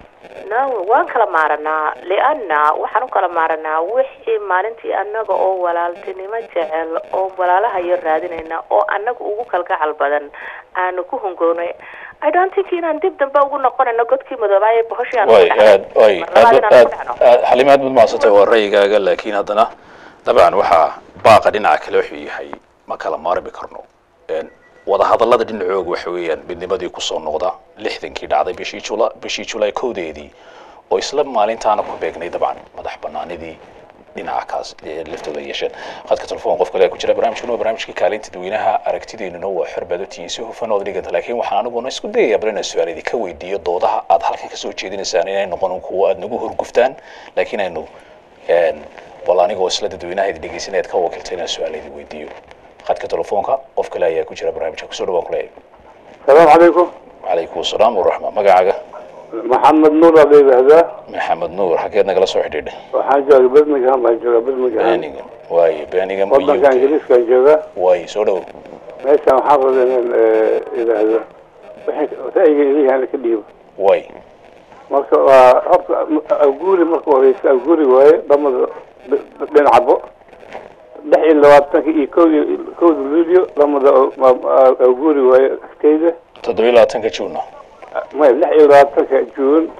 no waan kala maaranaa lianna waxaan u kala maaranaa wixii maalintii annaga oo walaaltinimo jecel oo walaalaha yar raadinayna oo annaga ugu kalgacal badan aanu ku hungoonay i don't think inaan dib dambe ugu noqonayno godkii madoobaaye bohoshii aan way ku dhacnay. aad way Mar labaad aad inaan aad ku dhacno. aad- xalima aad baad mahadsantay waa ra'yigaaga laakiin haddana dabcan waxaa baaqa dhinaca kale wuxuu yahay ma kala maarmi karno Een, wadahadallada dhinacooga waxa weeyaan midnimadii kusoo noqda lixdankii dhacday bishii jula bishii julaay kowdeedii oo isla maalintaana ku beegnay dabcan madax banaanidii dhinaca kaas ee laftooda yeesheen khadka telefoon qof kale ayaa ku jira barnaamijkuna waa barnaamijkii kaalinta dadweynaha aragtideennuna waa xorbadotiin si hufan ood dhiganta laakiin waxaan aniguna isku dayayaa bal inaan su-aal idinka weydiiyo doodaha aad halkan kasoo jeedinaysaan inay noqon kuwo aad nagu horguftaan laakiin aynu een, bal anigoo isla dadweynaha idin dhegeysanaya aad ka wakiiltay inaan su-aal idin weydiiyo khadka telefoonka qof kale ayaa ku jira barnaamijka kusoo dhawaan kuleeyahay السلام عليكم calaykum asalaam waraxma magacaaga محمد نور أبي بهذا maxamed nuur xageed nagala soo xidhiidhay وحاجة برمجان بحاجة برمجان beenigan waaye beenigan والله كان جليس كان جوغا waaye soo dhow ليس محافظ إن إذا هذا وتأيي إليه يعني كديب waaye marka waa horta awguuri marka horeysa awguuri waaye dhamada dhinacbo lix iyo labaatanka iyo kow iyo kowda luulyo dhamada awguuri waaye agteyda toddobiyo labaatanka juuna maya lix iyo labaatanka juun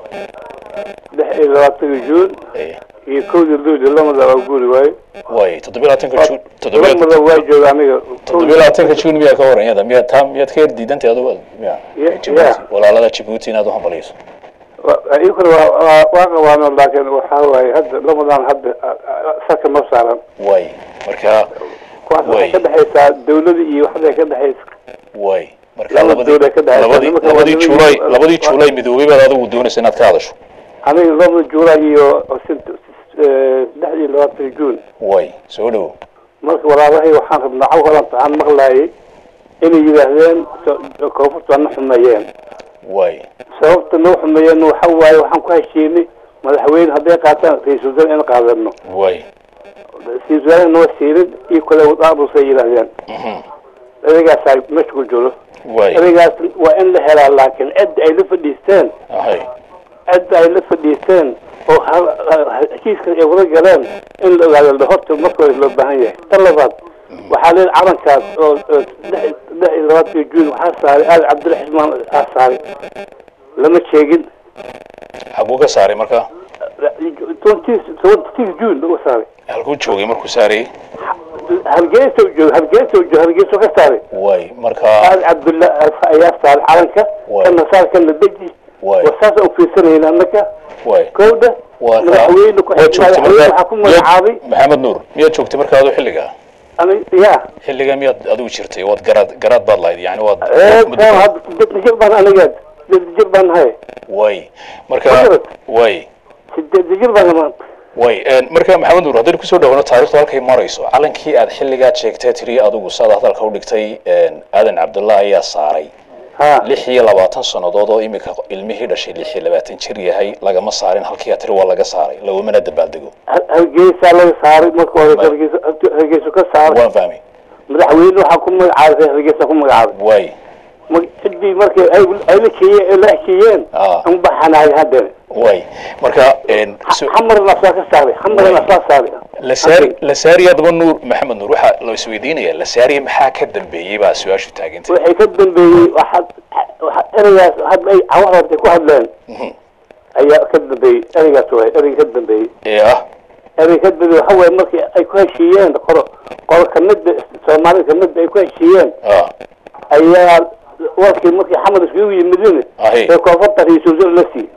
lix iyo labaatanka juun iyo kowda luulyo lamada awguuri waaye waaye toddobiyo labaatanka juun toddobiyo lamada waa jooga aniga toddobiyo labaatanka juun miyaa ka waran iyada miyaa taa miyaad ka yar diidantay adugu miya Ya- Djibouti ya. walaalada Djibouti inaad u hambalyayso ikuna waa waa qabaano laakiin waxaa waaye hadda lamadan hadda saka ma saaran waaye marka kuwaas Way. waxay ka dhexaysaa dawlada iyo waxday ka dhexaysa waaye marka Laba labadii dowlad ka dhexaysa. labadii Nimanka labadii waa juulay labadii- labadii juulay midoobay baad adigu doonaysa inaad ka hadasho aniga laba juulaay iyo sint- eh, lix iyo labaatan juun waaye soo dhow marka walaalahay waxaan rabnaa caw horan waxaan maqlaayay inay yidhaahdeen so- koonfurta na xumeeyeen waaye sababta noo xumeeyeen waxa waaye waxaan ku heshiinay madaxweyne hadday qaataan ra-iisul wasaare in qaadano waaye ra-iisul wasaare noo siirin iyo kale wadaabusay yidhaahdeen mhm ereygaasa meesha ku jiro waaye ereygaas waa in la helaa laakiin cidda ay la fadhiisteen ahay cidda ay la fadhiisteen oo hal- hal- heshiiska ay wada galeen in la ogaado la horta marka hore loo baahan yahay tan labaad waxaa leedahay calankaas oo oo lix lix iyo labaatanka juun waxaa saaray aali cabdiraxmaan aa saaray lama sheegin xaguu ka saaray marka twenty twenty juun lagu saaray halkuu joogay markuu saarayay hargeysa jooga hargeysa jooga hargeysa ka saaray waaye marka aali cabdullah ayaa saaray calanka Waay. kana saar kana deji Waay. wasaas u fiirsanayna annaka waaye kowda waa ka madaxweyne ku waad joogtay madaxweyne waxaa markaa ku magacaabay miyaad- maxamed nuur miyaad joogtay marka adu xilligaa ani ya xilligaa miyaad adigu jirtay waad garaad garaad baad lahayd yani waad ee muddo- kaan hadda sideed jir baan aniga sideed jir baan nahay waaye marka Magarad. waaye sideed jir baan maanta way marka maxamed nuur haddaynu kusoo dhawano taarikhdu halkay marayso calankii aad xilligaad sheegtay tiri adigu saad hadalka u dhigtay aadan cabdullah ayaa saaray ha lix iyo labaatan sannadood oo imika ilmihii dhashay lix iyo labaatan jir yahay lagama saarin halkii aad tiri waa laga saaray lagumana dabaaldego Har- hargeysa laga saaray marka hore Ma- hargeysa hargeysa ka saaray waan fahmay madaxweyne waxaa ku magacaabay hargeysa ku magacaabay way Ma- ciddii markay ay ay la keeyeen la heshiiyeen Ah. an baxanahay haddana way marka een, so- xamarna asaa ka saaray xamarna asaa saaray la saari la saari haddaba nuur maxamed nuur waxaa la isweydiinaya la saari maxaa ka dambeeyey baa su-aashu taagantay waxay ka dambeeyey waxaad waxa ereygaas hadda ay cawax hortay ku hadleen Mhm. ayaa ka dambeeyey ereygaas waay ereyga ka dambeeyey ee ah erey ka dambeeyey waxa waaye markii ay ku heshiiyeen qoro qoro kamida soomaalida kamida ay ku heshiiyeen ah ayaa warkii markii xamar iskugu yimidin Ahi. ee koonfurta ra-iisul wasaare la siiyey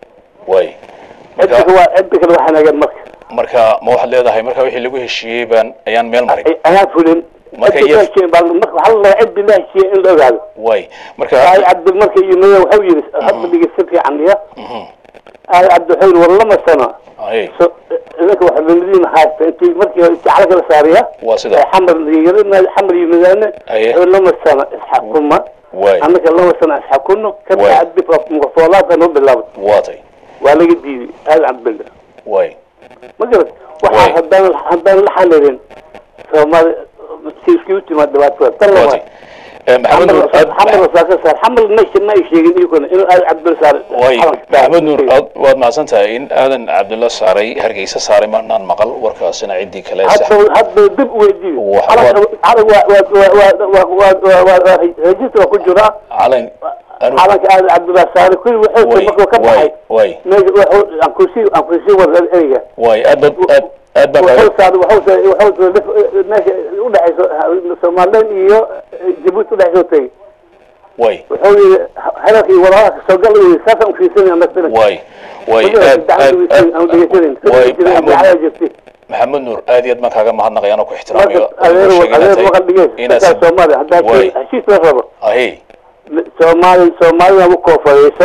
way cidda marka kale waa cidda kale waxaa nagan marka marka ma waxaad leedahay marka wixii lagu heshiiyey baan ayaan meel marin Ay- ayaan fulin Marka Cidda iyo- ka heshiiyeen baa marka waxaa la rabaa ciddi la heshiiyey in la ogaado way marka ay cabdi markay yimideen waxau yidhi hadda dhegeysta fiican ya Mhm. ay cabdi wuxuu yidhi war lama sano Ahi. so idinka waxa lamadiin haysta intii markii hore intii calanka la saariya waa sida ay xamar yimid xamar yimidaane Aye. wuxuu lama sano isxakuma way annaka lama sano isxakuno ka Waay. bacdi mukafoolaadka noo bilaabay waatay waa laga diiday aad cabdilla way ma garat Waay. waxaa haddaan haddaan la xalilin soomaali si iskugu timaad dhibaatada tan waatay labaad Eh, maxamed nuur aad- xamal saa ka saar xamal ma ma ay sheegin iyaguna inuu aad cabdul saar way maxamed nuur aad waad mahadsan tahay in aadan cabdulla saaray hargeysa saaray marnaan maqal warkaasina ciddii kale sax hadda hadda dib weydiin Wax- calanka waa waa waa waa waa waa rejistra ku jira calan anu calanka aad cabdullah saare kulli wuxuu way markuu ka way baxay way meesha wuxuu aan kusii aan kusii wada ereyga way aad baad aad aad baan wuxuu kaaga saaray wuxuu wuxuu meesha u dhaxayso Soomaaliland iyo Djibouti u dhaxayso tagay way wuxuu yiri hadalkii walaalaha soo gal iyo saasa u fiirsanaya mesela way way aad aad aad way maxamed maxamed nuur aad iyo aad baan kaaga mahadnaqay anoo ku ixtiraamayo adeer adeer maqal dhigay inaad dadka Soomaali hadda way heshiis la rabo ahi Soomaali Soomaaliya u koofayso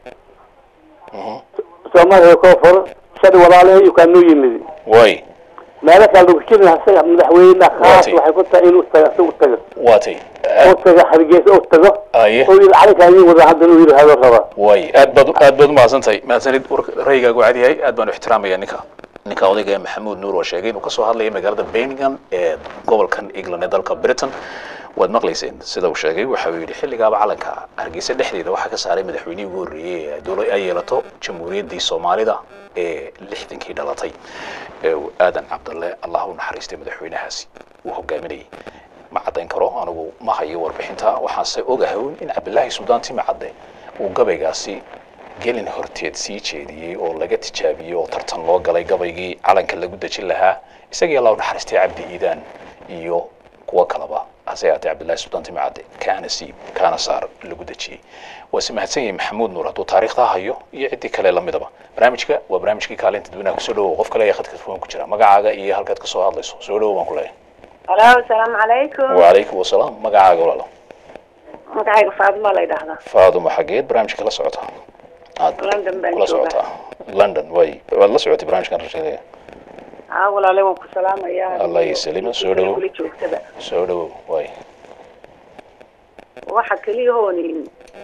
Soomaaliya koofar shadi walaalaha iyo kanu yimid way meelo kale lagu jirin asaga madaxweyne khaas Waati. waxay ku tahay inuu tago u tago waatay u tago hargeysa u tago aye oo yiri calanka ayuu wada haddana uu yiri hado raba way aad baad aad baad umahadsantahay mahadsanid warka rayigaagu cad yahay aad baan u ixtiraamaya ninka ninka odayga ee maxamuud nuur oo sheegay inuu kasoo hadlaya magaalada birmingham ee gobolkan england ee dalka britain waad maqlayseen sida uu sheegay waxa uu yidhi xilligaaba calanka hargeysa dhexdeeda waxaa ka saaray madaxweynihii ugu horreeyey ee dowla ay yeelato jamhuuriyaddii soomaalida ee lixdankii dhalatay ee uu aadan cabdalle allah u naxariistay madaxweynahaasi uu hogaaminayay ma caddayn karo anigu ma hayo warbixinta waxaanse ogahay un in cabdilaahi suldaan timacadde uu gabaygaasi gelin horteed sii jeediyey oo laga tijaabiyey oo tartan loo galay gabaygii calanka lagu dejin lahaa isagii allah u naxariistay cabdi iidaan iyo kuwo kaleba hase yaatee cabdillahi suldaan timacadde kaana siib kaana saar lagu dejiyey waase mahadsan yahay maxamuud nuur hadduu taariikhdaa hayo iyo ciddii kale lamidaba barnaamijka waa barnaamijkii kaalinta dadweynaha kusoo dhawow qof kale ayaa khadka telefoon ku jira magacaaga iyo halkaad kasoo hadlayso soo dhawow baan ku leeyahay Hello, asalaamu calaykum. wacalaykum wasalaam magacaaga walaalo Magacayga Faadimo la yidhaahdaa. faadumo xageed barnaamijka la socota aad London baan la joogaa. socotaa london way waad la socotay barnaamijkan rasheedaya Aa walaale waan ku salaamayaa. Allah yasalima, soo dhawow. Kula joogtaba. soo dhawow way Waxa kaliya hooni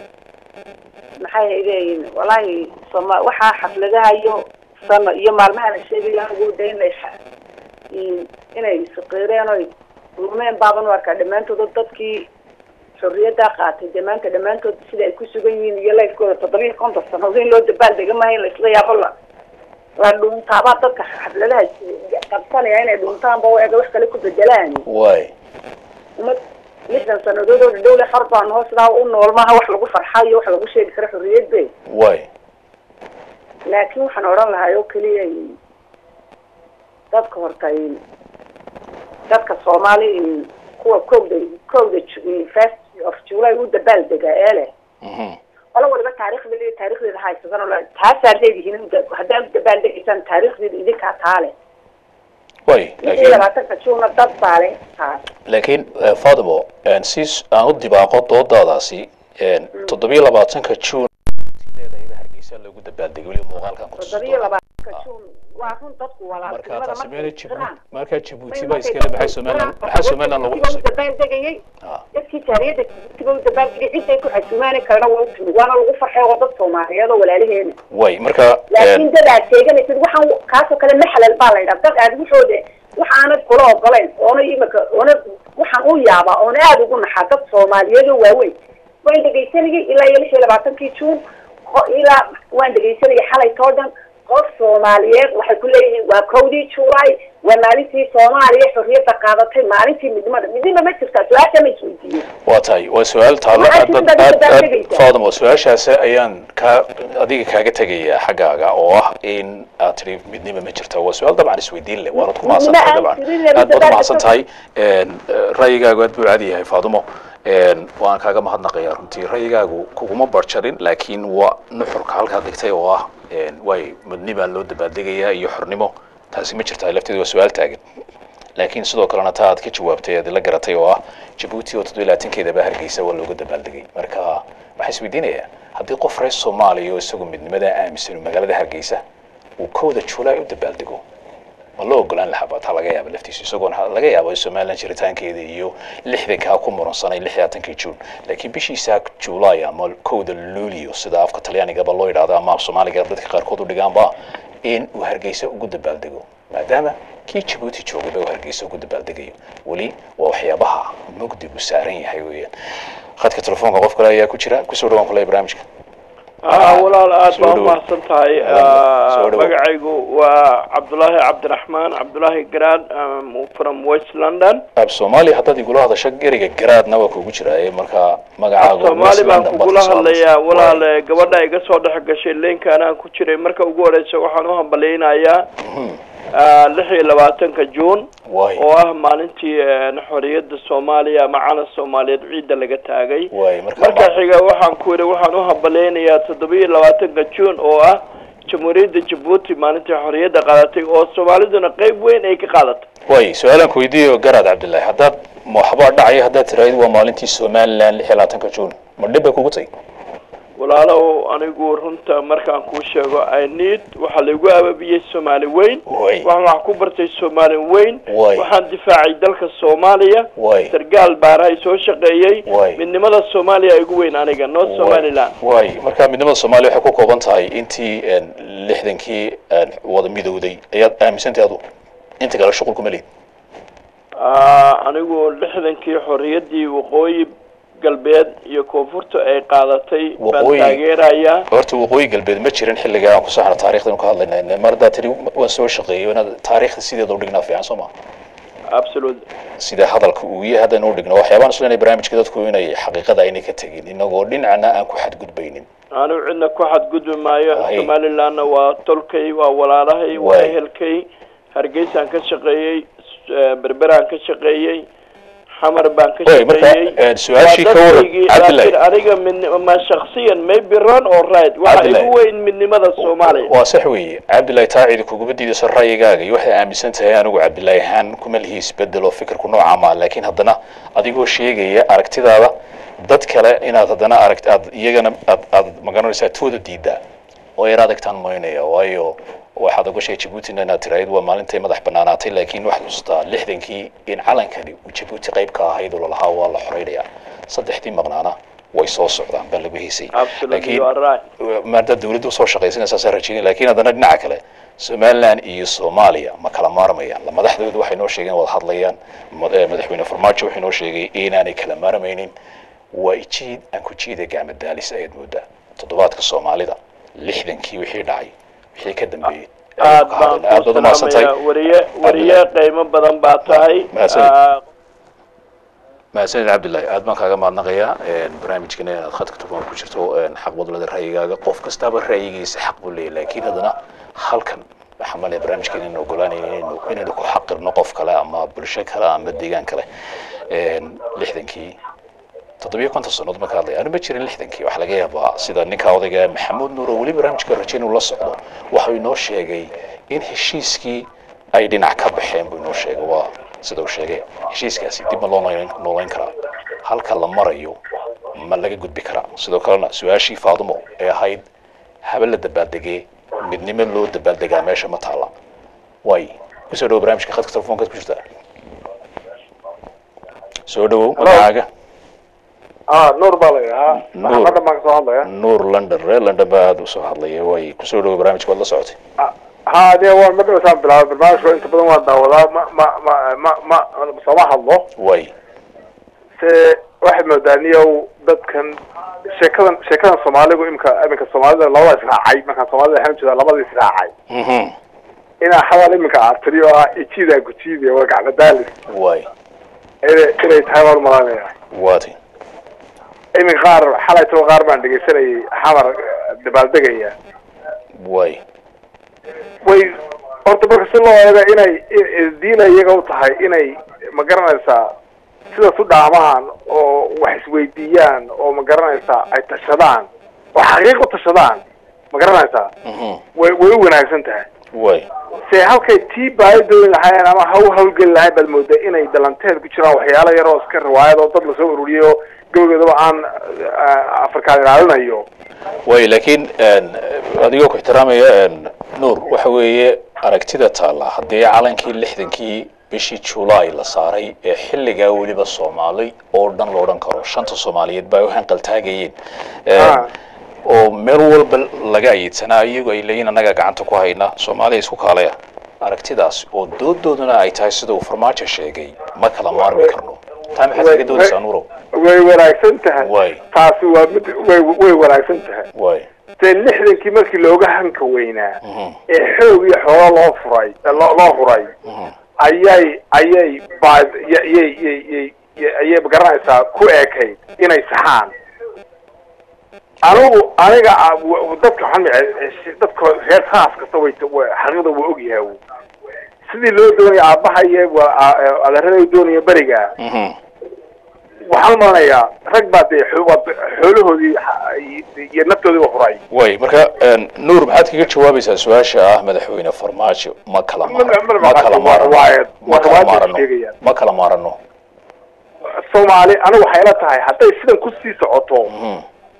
maxay leeyihiin walaahi soma waxa xafladaha iyo sano iyo maalmaha la sheegayo anigu daynaysa inay isqiireen oo lumeen baaban u arkaa dhammaantood dadkii xorriyadda qaatay dee maanta dhammaantood sida ay ku sugan yihiin iyo lifekooda toddoba iyo konton sannadood in loo dabaaldega maaha in la isla yaabo la la dhuuntaabaa dadka xafladaha qabsanaya inay dhuuntaanba u ega wax kale ku bedelaan way umad lixdan sannadood oo dhowle xor baan hoosdaa u nool maaha wax lagu farxayo wax lagu sheegi karo xorriyadde way laakiin waxaan odhan lahaa oo keliya dadka horta dadka soomaali kuwa kowda kowda Ju- first of july u dabaaldega ee leh mhm qolo waliba taariikhda le taariikhdeeda haysadan oo la- taasaad leedihiin u da- haddaad u dabaaldegaysaan taariikhdeeda idinkaa taale way lix iyo laakiin labaatanka juuna dad baa leh taas laakiin eh, faatimo eh, si s- aan u dibaaqo doodadaasi eh, toddobiyo labaatanka juun leedahayba hargeysa lagu dabaaldegay weli muuqaalkan ku toddoba iyo labaatanka juun waa run dadku marka walaaltinimada taasi meena markay jibuuti jiraan marka jibuuti baa iskale maxay somaliland maxaa somaliland lagu xusay dabaaldegayay Ah. dadkii jaariyadda jibuutiba u dabaaldegay ciday ku xasuumaani karana waa u timid waana lagu farxay oo dad soomaaliyeed oo walaalaheena way marka eh, laakiin dad aad sheeganaysid waxaan kaasoo kale maxalal baa la yidhaha dad aad waxooda wax aanad kula ogolayn oona imika oona waxaan u yaabaa oona aada ugu naxaa dad soomaaliyeed oo waaweyn waan dhegaysanayay ilaa iyo lix iyo labaatankii juun qo- ilaa waan dhegaysanayay xalaytoo dhan qof soomaaliyeed waxay ku leeyihiin waa kowdii juulaay waa maalintii soomaaliya xorriyadda qaadatay maalintii midnimada midnima ma jirtaa su-aasha ma isweydiiyey waa tahay waa su-aal taalo Waxaa aad jirta aad dad aad baa aad tegaysa. faadimo su-aashaas ayaan ka adiga kaaga tegayaa xaggaaga oo ah in aad tidhi midnimo ma jirta waa su-aal dabcan isweydiin leh waanad ku mahadsan tahay Midnimo aan dabcan jirin, aad baad midnimo umahadsan aan tahay Een, eh, ra'yigaagu aad buu caadi yahay faadimo Een, waan kaaga mahadnaqayaa runtii ra'yigaagu kuguma barjarin laakiin waa nuxurka halkaa dhigtay oo ah een, way midnibaa loo dabaaldegayaa iyo xornimo taasi ma jirtaa lafteedu waa su-aal taagan laakiin sidoo kalena taa aad ka jawaabtay aad la garatay oo ah jabuuti oo toddobiyo labaatankeedaba hargeysa waa looga dabaaldegay marka waxaa isweydiinayaa haddii qof reer soomaaliya oo isagu midnimada aaminsan uu magaalada hargeysa uu kowda juulaay u dabaaldego ma loo ogolaan lahaa baa taa laga yaaba laftiisu isagoon ha- laga yaabo somaliland jiritaankeeda iyo lixdankaa ku muransanay lix iyo labaatankii juun laakiin bishiisa juulaay ama kowda luulio sida afka talyaanigaba loo yidhahdo ama af soomaaliga dadka qaarkood u dhigaanba in uu hargeysa ugu dabaaldego maadaama kii jabuuti joogaba uu hargeysa ugu dabaaldegayo weli waa waxyaabaha mugdigu saaran yahay weeyaan khadka telefoonka qof kale ayaa ku jira kusoo dhawaan kuley barnaamijka walaal aad Soo baa dhawow. umahadsan tahay Soo dhawow. magacaygu waa cabdulaahi cabdiraxmaan cabdulaahi garaad um, from west london ab soomaaliya haddaad igula hadasho ereyga garaadna waa kuugu jiraaye marka magacaagu soomaali baan West London baad kugula ka soo hadlayaa hadlaysaa. walaal gabadha iga soo dhex gashay leenka anaan ku jiray marka ugu horeysa waxaan u hambaleynayaa lix iyo labaatanka juun waay oo ah maalintii eh, xorriyadda soomaaliya ama calan soomaaliyeed ciidda laga taagay waay marka marka xiga waxaan ku yidhi waxaan u hambaleynayaa toddoba iyo labaatanka juun oo ah jamhuuriyadda jabuuti maalintii xorriyadda qaadatay oo soomaaliduna qeyb weyn ay ka qaadatay waay su-aalaan ku weydiiyo garaad cabdillaahi haddaad ma waxbaa dhacaya haddaad tiraahid waa maalintii somaliland lix iyo labaatanka juun ma dhib bay kugu tahay walaalow anigu runta markaan kuu sheego i need waxaa laigu ababiyey soomaali weyn Way. waxaan wax ku bartay soomaali weyn Way. waxaan difaacay dalka soomaaliya Way. sargaal baarahay soo shaqeeyey Way. midnimada soomaaliya igu weyn aniga north somaliland waay marka midnimada soomaaliya waxay ku kooban tahay intii een, lixdankii een, wada midowday ayaad aaminsantahay adu inta kale shuqul kuma lihid Ah, anigu lixdankii xorriyaddii waqooyi galbeed iyo koonfurta ay qaadatay baan Waqooyi- taageerayaa horta waqooyi galbeed ma jirin xilligaa aan ku saxna taarikhdan ka hadlayna mar haddaad tiri waan soo shaqeeyay inaad taariikhda sideeda u dhignaa fiican soo ma absolute sida hadalka uu yahay haddaan u dhigno waxyaabaan islenahay barnaamijka dadku inay xaqiiqada aynay ka tegin inagoo dhinacna aan ku xadgudbaynin anigu cidna ku xadgudbi maayo Waay. somalilandna waa tolkay waa walaalahay waa Waay. ehelkay hargeysaan ka shaqeeyey s- berberaan ka shaqeeyey xamar baan ka Waay, marka, shaqeeyey eh, su-aashii Waa ka waran, dadkaygii, Cabdillahi. laakiin aniga min ma shaksiyan maybe wrong or right waxa Cabdillahi. igu weyn midnimada soomaaliya waa sax weeye cabdillaahi taa cidi kuguma diidayso ra'yigaaga iyo waxaad aaminsan tahay anigu cabdillaahi ahaan kuma lihi isbedel oo fikirku nooca maa laakiin haddana adigoo sheegaya aragtidaada dad kale inaad haddana aragt aad iyagana aad aad magaranaysaa tooda diidaa oo yar adagtaan moynaya waayo waxaad ogashay jabuutina inaad tiraahid waa maalintay madax banaanaatay laakiin waxaad xusuustaa lixdankii in calankani uu jabuuti qayb ka ahayd oo lalahaa waa la xoreynaya saddexdii maqnaana way soo socdaan baa lagu heysay absolutely you are right maada dawladda usoo shaqaysanaysaa rajeynay laakiin haddana dhinaca kale somaliland iyo soomaaliya ma kala maarmayaan la madaxdoodu waxay noo sheegeen wada hadlayaan ma- eh, madaxweyne farmaajo wuxuu noo sheegay inaanay kala maarmaynin waa jiid aan ku jiida gacma daalis ayaad moodaa toddobaadka soomaalida lixdankii wixii dhacay wixii ka dambeeyey ayaynu aad ka baan hadlaynaa. aad ku baad umahadsan tahay salaamayaa wariye wariye qiimo badan baa tahay Mahadsanid. Ah, mahadsanid cabdillahi aad baan kaaga mahadnaqayaa barnaamijkana inaad khadka telefoon ku jirto een, xaq wadlada ra'yigaaga qof kastaba ra'yigiisa xaq buu leeyahay laakiin haddana halkan waxaa malaya barnaamijkeena inaan ogolaanayna inaynu inaynu ku xaqirno qof kale ama bulsho kale ama deegaan kale Een, lixdankii toddobiyo konton sannood marka hadlaya anu ma jirin lixdankii waxaa laga yaabaa sida ninka odayga maxamuud nuur oo weli barnaamijka rajayn uu la socdo waxau inoo sheegay in heshiiskii ay dhinac ka baxeen buu inoo sheegay waa sida uu sheegay heshiiskaasi dib ma loo noolayn- noolayn karaa halka la marayo ma laga gudbi karaa sidoo kalena su-aashii faadumo ee ahayd habe la dabaaldegee midnimo loo dabaaldegaa meesha ma taala waay kusoo dhawo barnaamijka khadka telefoonkaad ku jirtaa soo dhawow magacaaga ah nuur baa la yidhahaa Nuur. maxamedan baan kasoo hadlaya nuur london reer london baa aada usoo hadlaya way kusoo dhawo barnaamijka waad la socotay ha aniga waan madhowsaan bilaabay barnaamijka inta badan waan daawadaa ma ma ma ma ma sooma hadlo way se waxaad moodaa niyow dadkan sheekadan sheekadan soomaaligu imika iminka soomaalida labada israacay markaan soomaalida waxaan jeedaa labada israacay mhm inaa hadal iminka aad tiri oo ah ijiida gujiida waa gacmadaalis way inay inay tahay baan umalaynaya waati iminka qaar xalaytaba qaar baan dhegaysanayay xamar dabaaldegaya way way horta marka si loo eego inay diina iyaga u tahay inay ma garanaysaa sidaas u dhaamaan oo wax isweydiiyaan oo ma garanaysaa ay tashadaan oo xaqiiq u tashadaan ma garanaysaa mhm way way u wanaagsan tahay way se halkay tii baahidoodi lahaayeen ama ha u hawlgeli lahayn baad moodaa inay dalanteed ku jiraan waxyaalo yar oo iska riwaayad oo dad lasoo ururiyay oo gabageedaba aan ah, afrikaan ilaalinayo way laakiin een, adigoo ku ixtiraamaya een, nuur waxa weeye aragtida taalla haddii calankii lixdankii bishii julaay la saaray ee xilligaa weliba soomaali oo dhan lo odhan karo shanta soomaaliyeed baa u hanqaltaagayeen Een, Ah. oo meel walba laga ayiidsanaa iyagu ay leeyihin annaga gacanta ku hayna soomaaliya isku kaalaya aragtidaas oo doodooduna ay tahay sida uu farmaajo sheegay ma kala maarmi karno taa maxaad kaga doonaysaa nuurow way wanaagsan tahay way taasi waa mid way way wanaagsan tahay way dee lixdankii markii looga hanka weynaa Mhm. ee xoog iyo xoolo loo furay loo loo huray Mhm. ayay ayay baa yay yay yay yay- ayay magaranaysaa ku eekayd inay saxaan anigu aniga ah, w- dadka waxaan mice dadka reer saas kasta way way- xaqiiqda waa ogyahay uu. sidii loo doonaya aabahaye adeerada doonaya beriga Mhm. waxaan malanayaa rag baa dee xo- waa- xoolahoodii ha- iyo naftoodii ba huray way marka een, nuur maxaad kaga jawaabaysaa su-aasha ah madaxweyne farmaajo ma kala Ma- ma- maarano ma- ma kala waa- maarano waa- ma waa kala riwaayad maarano sheegayaan. ma kala maarano soomaali anigu waxay la tahay hadday sidan kusii socoto Mhm.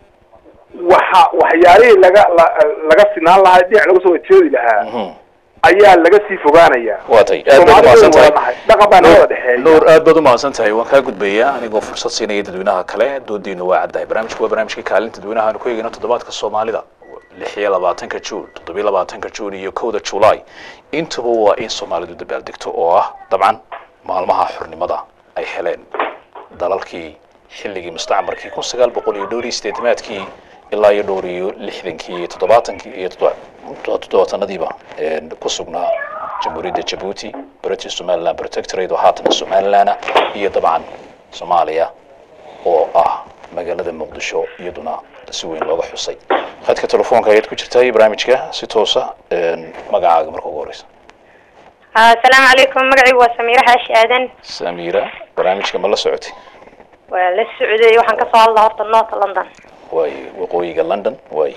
waxa waxyaalihii laga la- laga sinaan lahaa dhinac laga soo jeedi lahaa Mhm. ayaa laga sii fogaanaya waa tay aad baad Soomaalidu umahadsan tahay waa nahay. dhaqan baa nagada dhexeeya nuur aad baad umahadsan tahay waan kaa gudbayaa anigoo fursad siinaya dadweynaha kale doodiinu waa caddahay barnaamijku waa barnaamijkii kaalinta dadweynaha aanu ku eegayno toddobaadka soomaalida lix iyo labaatanka juun toddobiyo labaatanka juun iyo kowda julaay intuba waa in soomaalidu dabaaldegto oo ah dabcan maalmaha xornimada ay heleen dalalkii xilligii mustacmarkii kun sagaal boqol iyo dhowr iyo sideetamaadkii ilaa iyo dhowr iyo lixdankii iyo toddobaatankii iyo toddoba- toddobaatanadiiba een, ku sugnaa jamhuuriyadda jabuuti british somaliland protectorate oo haatana somalilana iyo dabcan soomaaliya oo ah magaalada muqdisho iyaduna si weyn looga xusay khadka telefoonka ayaad ku jirtaa iyo barnaamijka si toosa een, magacaaga marka ugu horeysa asalaamu calaykum magacaygu waa samiire xaashi aadan samiira barnaamijka ma la socotay waa la socday waxaan kasoo hadlaa horta north london waay waqooyiga london waay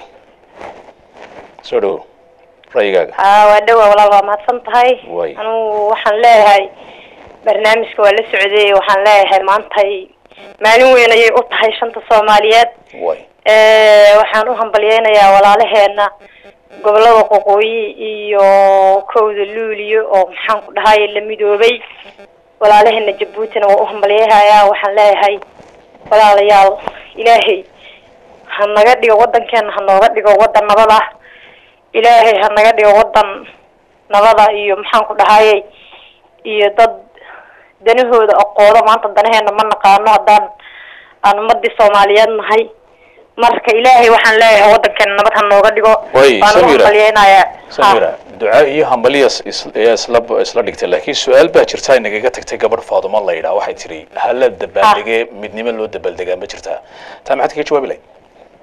soo dhowo ra'yigaaga aa waa dhawa walaal waa mahadsan tahay Way. anugu waxaan leeyahay barnaamijka waa la socday waxaan leeyahay maantay maalin weyn ayay u tahay shanta soomaaliyeed waay Eh, waxaan u hambalyeynayaa walaalaheena gobolada qoqooyi iyo kowda luuliyo oo maxaan ku dhahay la midoobay walaalaheena jabuutina waa u hambalyehayaa waxaan leeyahay walaalayaal ilaahay ha naga dhigo wadankeena ha nooga dhigo wadan nabad ah ilaahay ha naga dhigo wadan nabada iyo maxaan ku dhahayey iyo dad danahooda aqoodo maanta danaheena ma naqaano haddaan aan ummadii soomaaliyeed nahay marka ilaahay waxaan leeyahay wadankeena nabad ha nooga dhigo Way, waan u Samira. hambalyeynayaa samira duca iyo hambaliyaas is- ayaa isla isla dhigtay laakiin su-aal baa jirta inagaga tagtay gabadh faadumo la yidhaha waxay tiri hala dabaaldegee midnimo loo dabaaldegaa ma jirtaa taa maxaad kaga jawaabi lahayd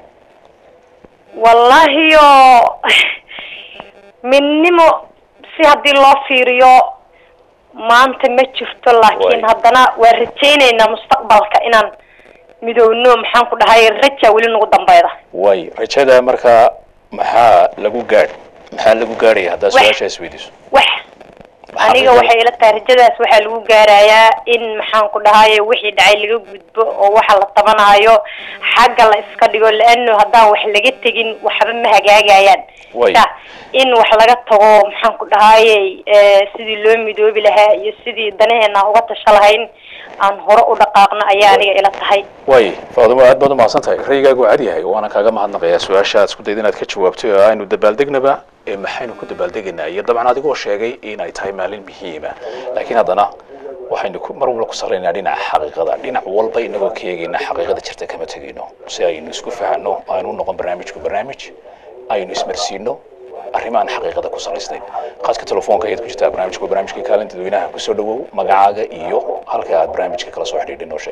wallahi oo midnimo si haddii loo fiiriyo maanta ma jirto laakiin Way. haddana waa rajayneynaa mustaqbalka inaan midowno maxaan ku dhahay raja weli nagu dambeyda waay rajada markaa maxaa lagu gaadh maxaa lagu gaadhaya haddaad Wax. su-aasha isweydiiso wax Maxaa aniga rajada? waxay ila tahay rajadaas waxaa lagu gaarayaa in maxaan ku dhahaye wixii dhacay laga gudbo oo waxa la tabanaayo xagga la iska dhigo laano haddaan wax laga tegin waxba ma hagaagayaan Way. Ta, in wax laga tago maxaan ku dhahaye eh, sidii loo midoobi lahaa iyo sidii danaheena uga tasha lahayn aan hore u dhaqaaqno ayaa aniga ila tahay waay faadumo aad baad umahadsan tahay ra'yigaagu waa cad yahay waana kaaga mahadnaqayaa su-aasha aad isku dayda inaad ka jawaabtay oo aynu dabaaldegnaba ee maxaynu ku dabaaldegaynaa iyo dabcan adigoo sheegay inay tahay maalin muhiima laakiin haddana waxaynu ku- mar walba ku salaynaa dhinaca xaqiiqada dhinac walba inagoo ka eegayna xaqiiqada jirta kama tegayno si aynu isku fahanno aynu u noqon barnaamijku barnaamij aynu ismarsiino arrimo aan xaqiiqada ku salaysnayn khadka telefoonka ayaad ku jirtaa barnaamijku waa barnaamijkii kaalinta dadweynaha kusoo dhawow magacaaga iyo halka aad barnaamijka kala soo xidhiidhay noo sheeg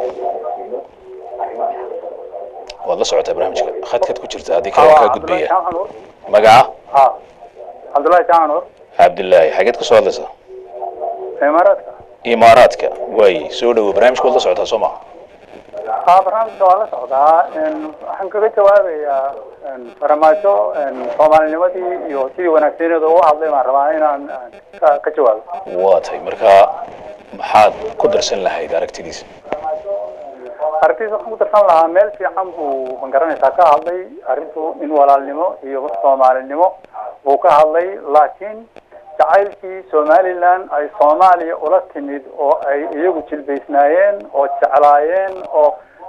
waad la socotaa barnaamijka khadkaad ku jirta haddii kale waan kaa gudbaya magaca ha cabdullahi jaacan nur cabdillaahi xageed ka soo hadlaysaa imaaraadka imaaraadka waay soo dhawow barnaamijka waad la socotaa soo maha ha barnaamijka waa la socdaa n waxaan kaga jawaabayaa n farmaajo n soomaalinimadii iyo sidii wanaagsaneeda uga hadlay baan rabaa inaan n ka ka jawaabo waa tahay marka maxaad ku darsan lahayd aragtidiisa arrintiisa waxaan ku darsan lahaa meel fiican buu ma garanaysaa ka hadlay arrintu in walaalnimo iyo soomaalinimo buu ka hadlay laakiin jacaylkii somaliland ay soomaaliya ula timid oo ay iyagu jilbaysnaayeen oo jeclaayeen oo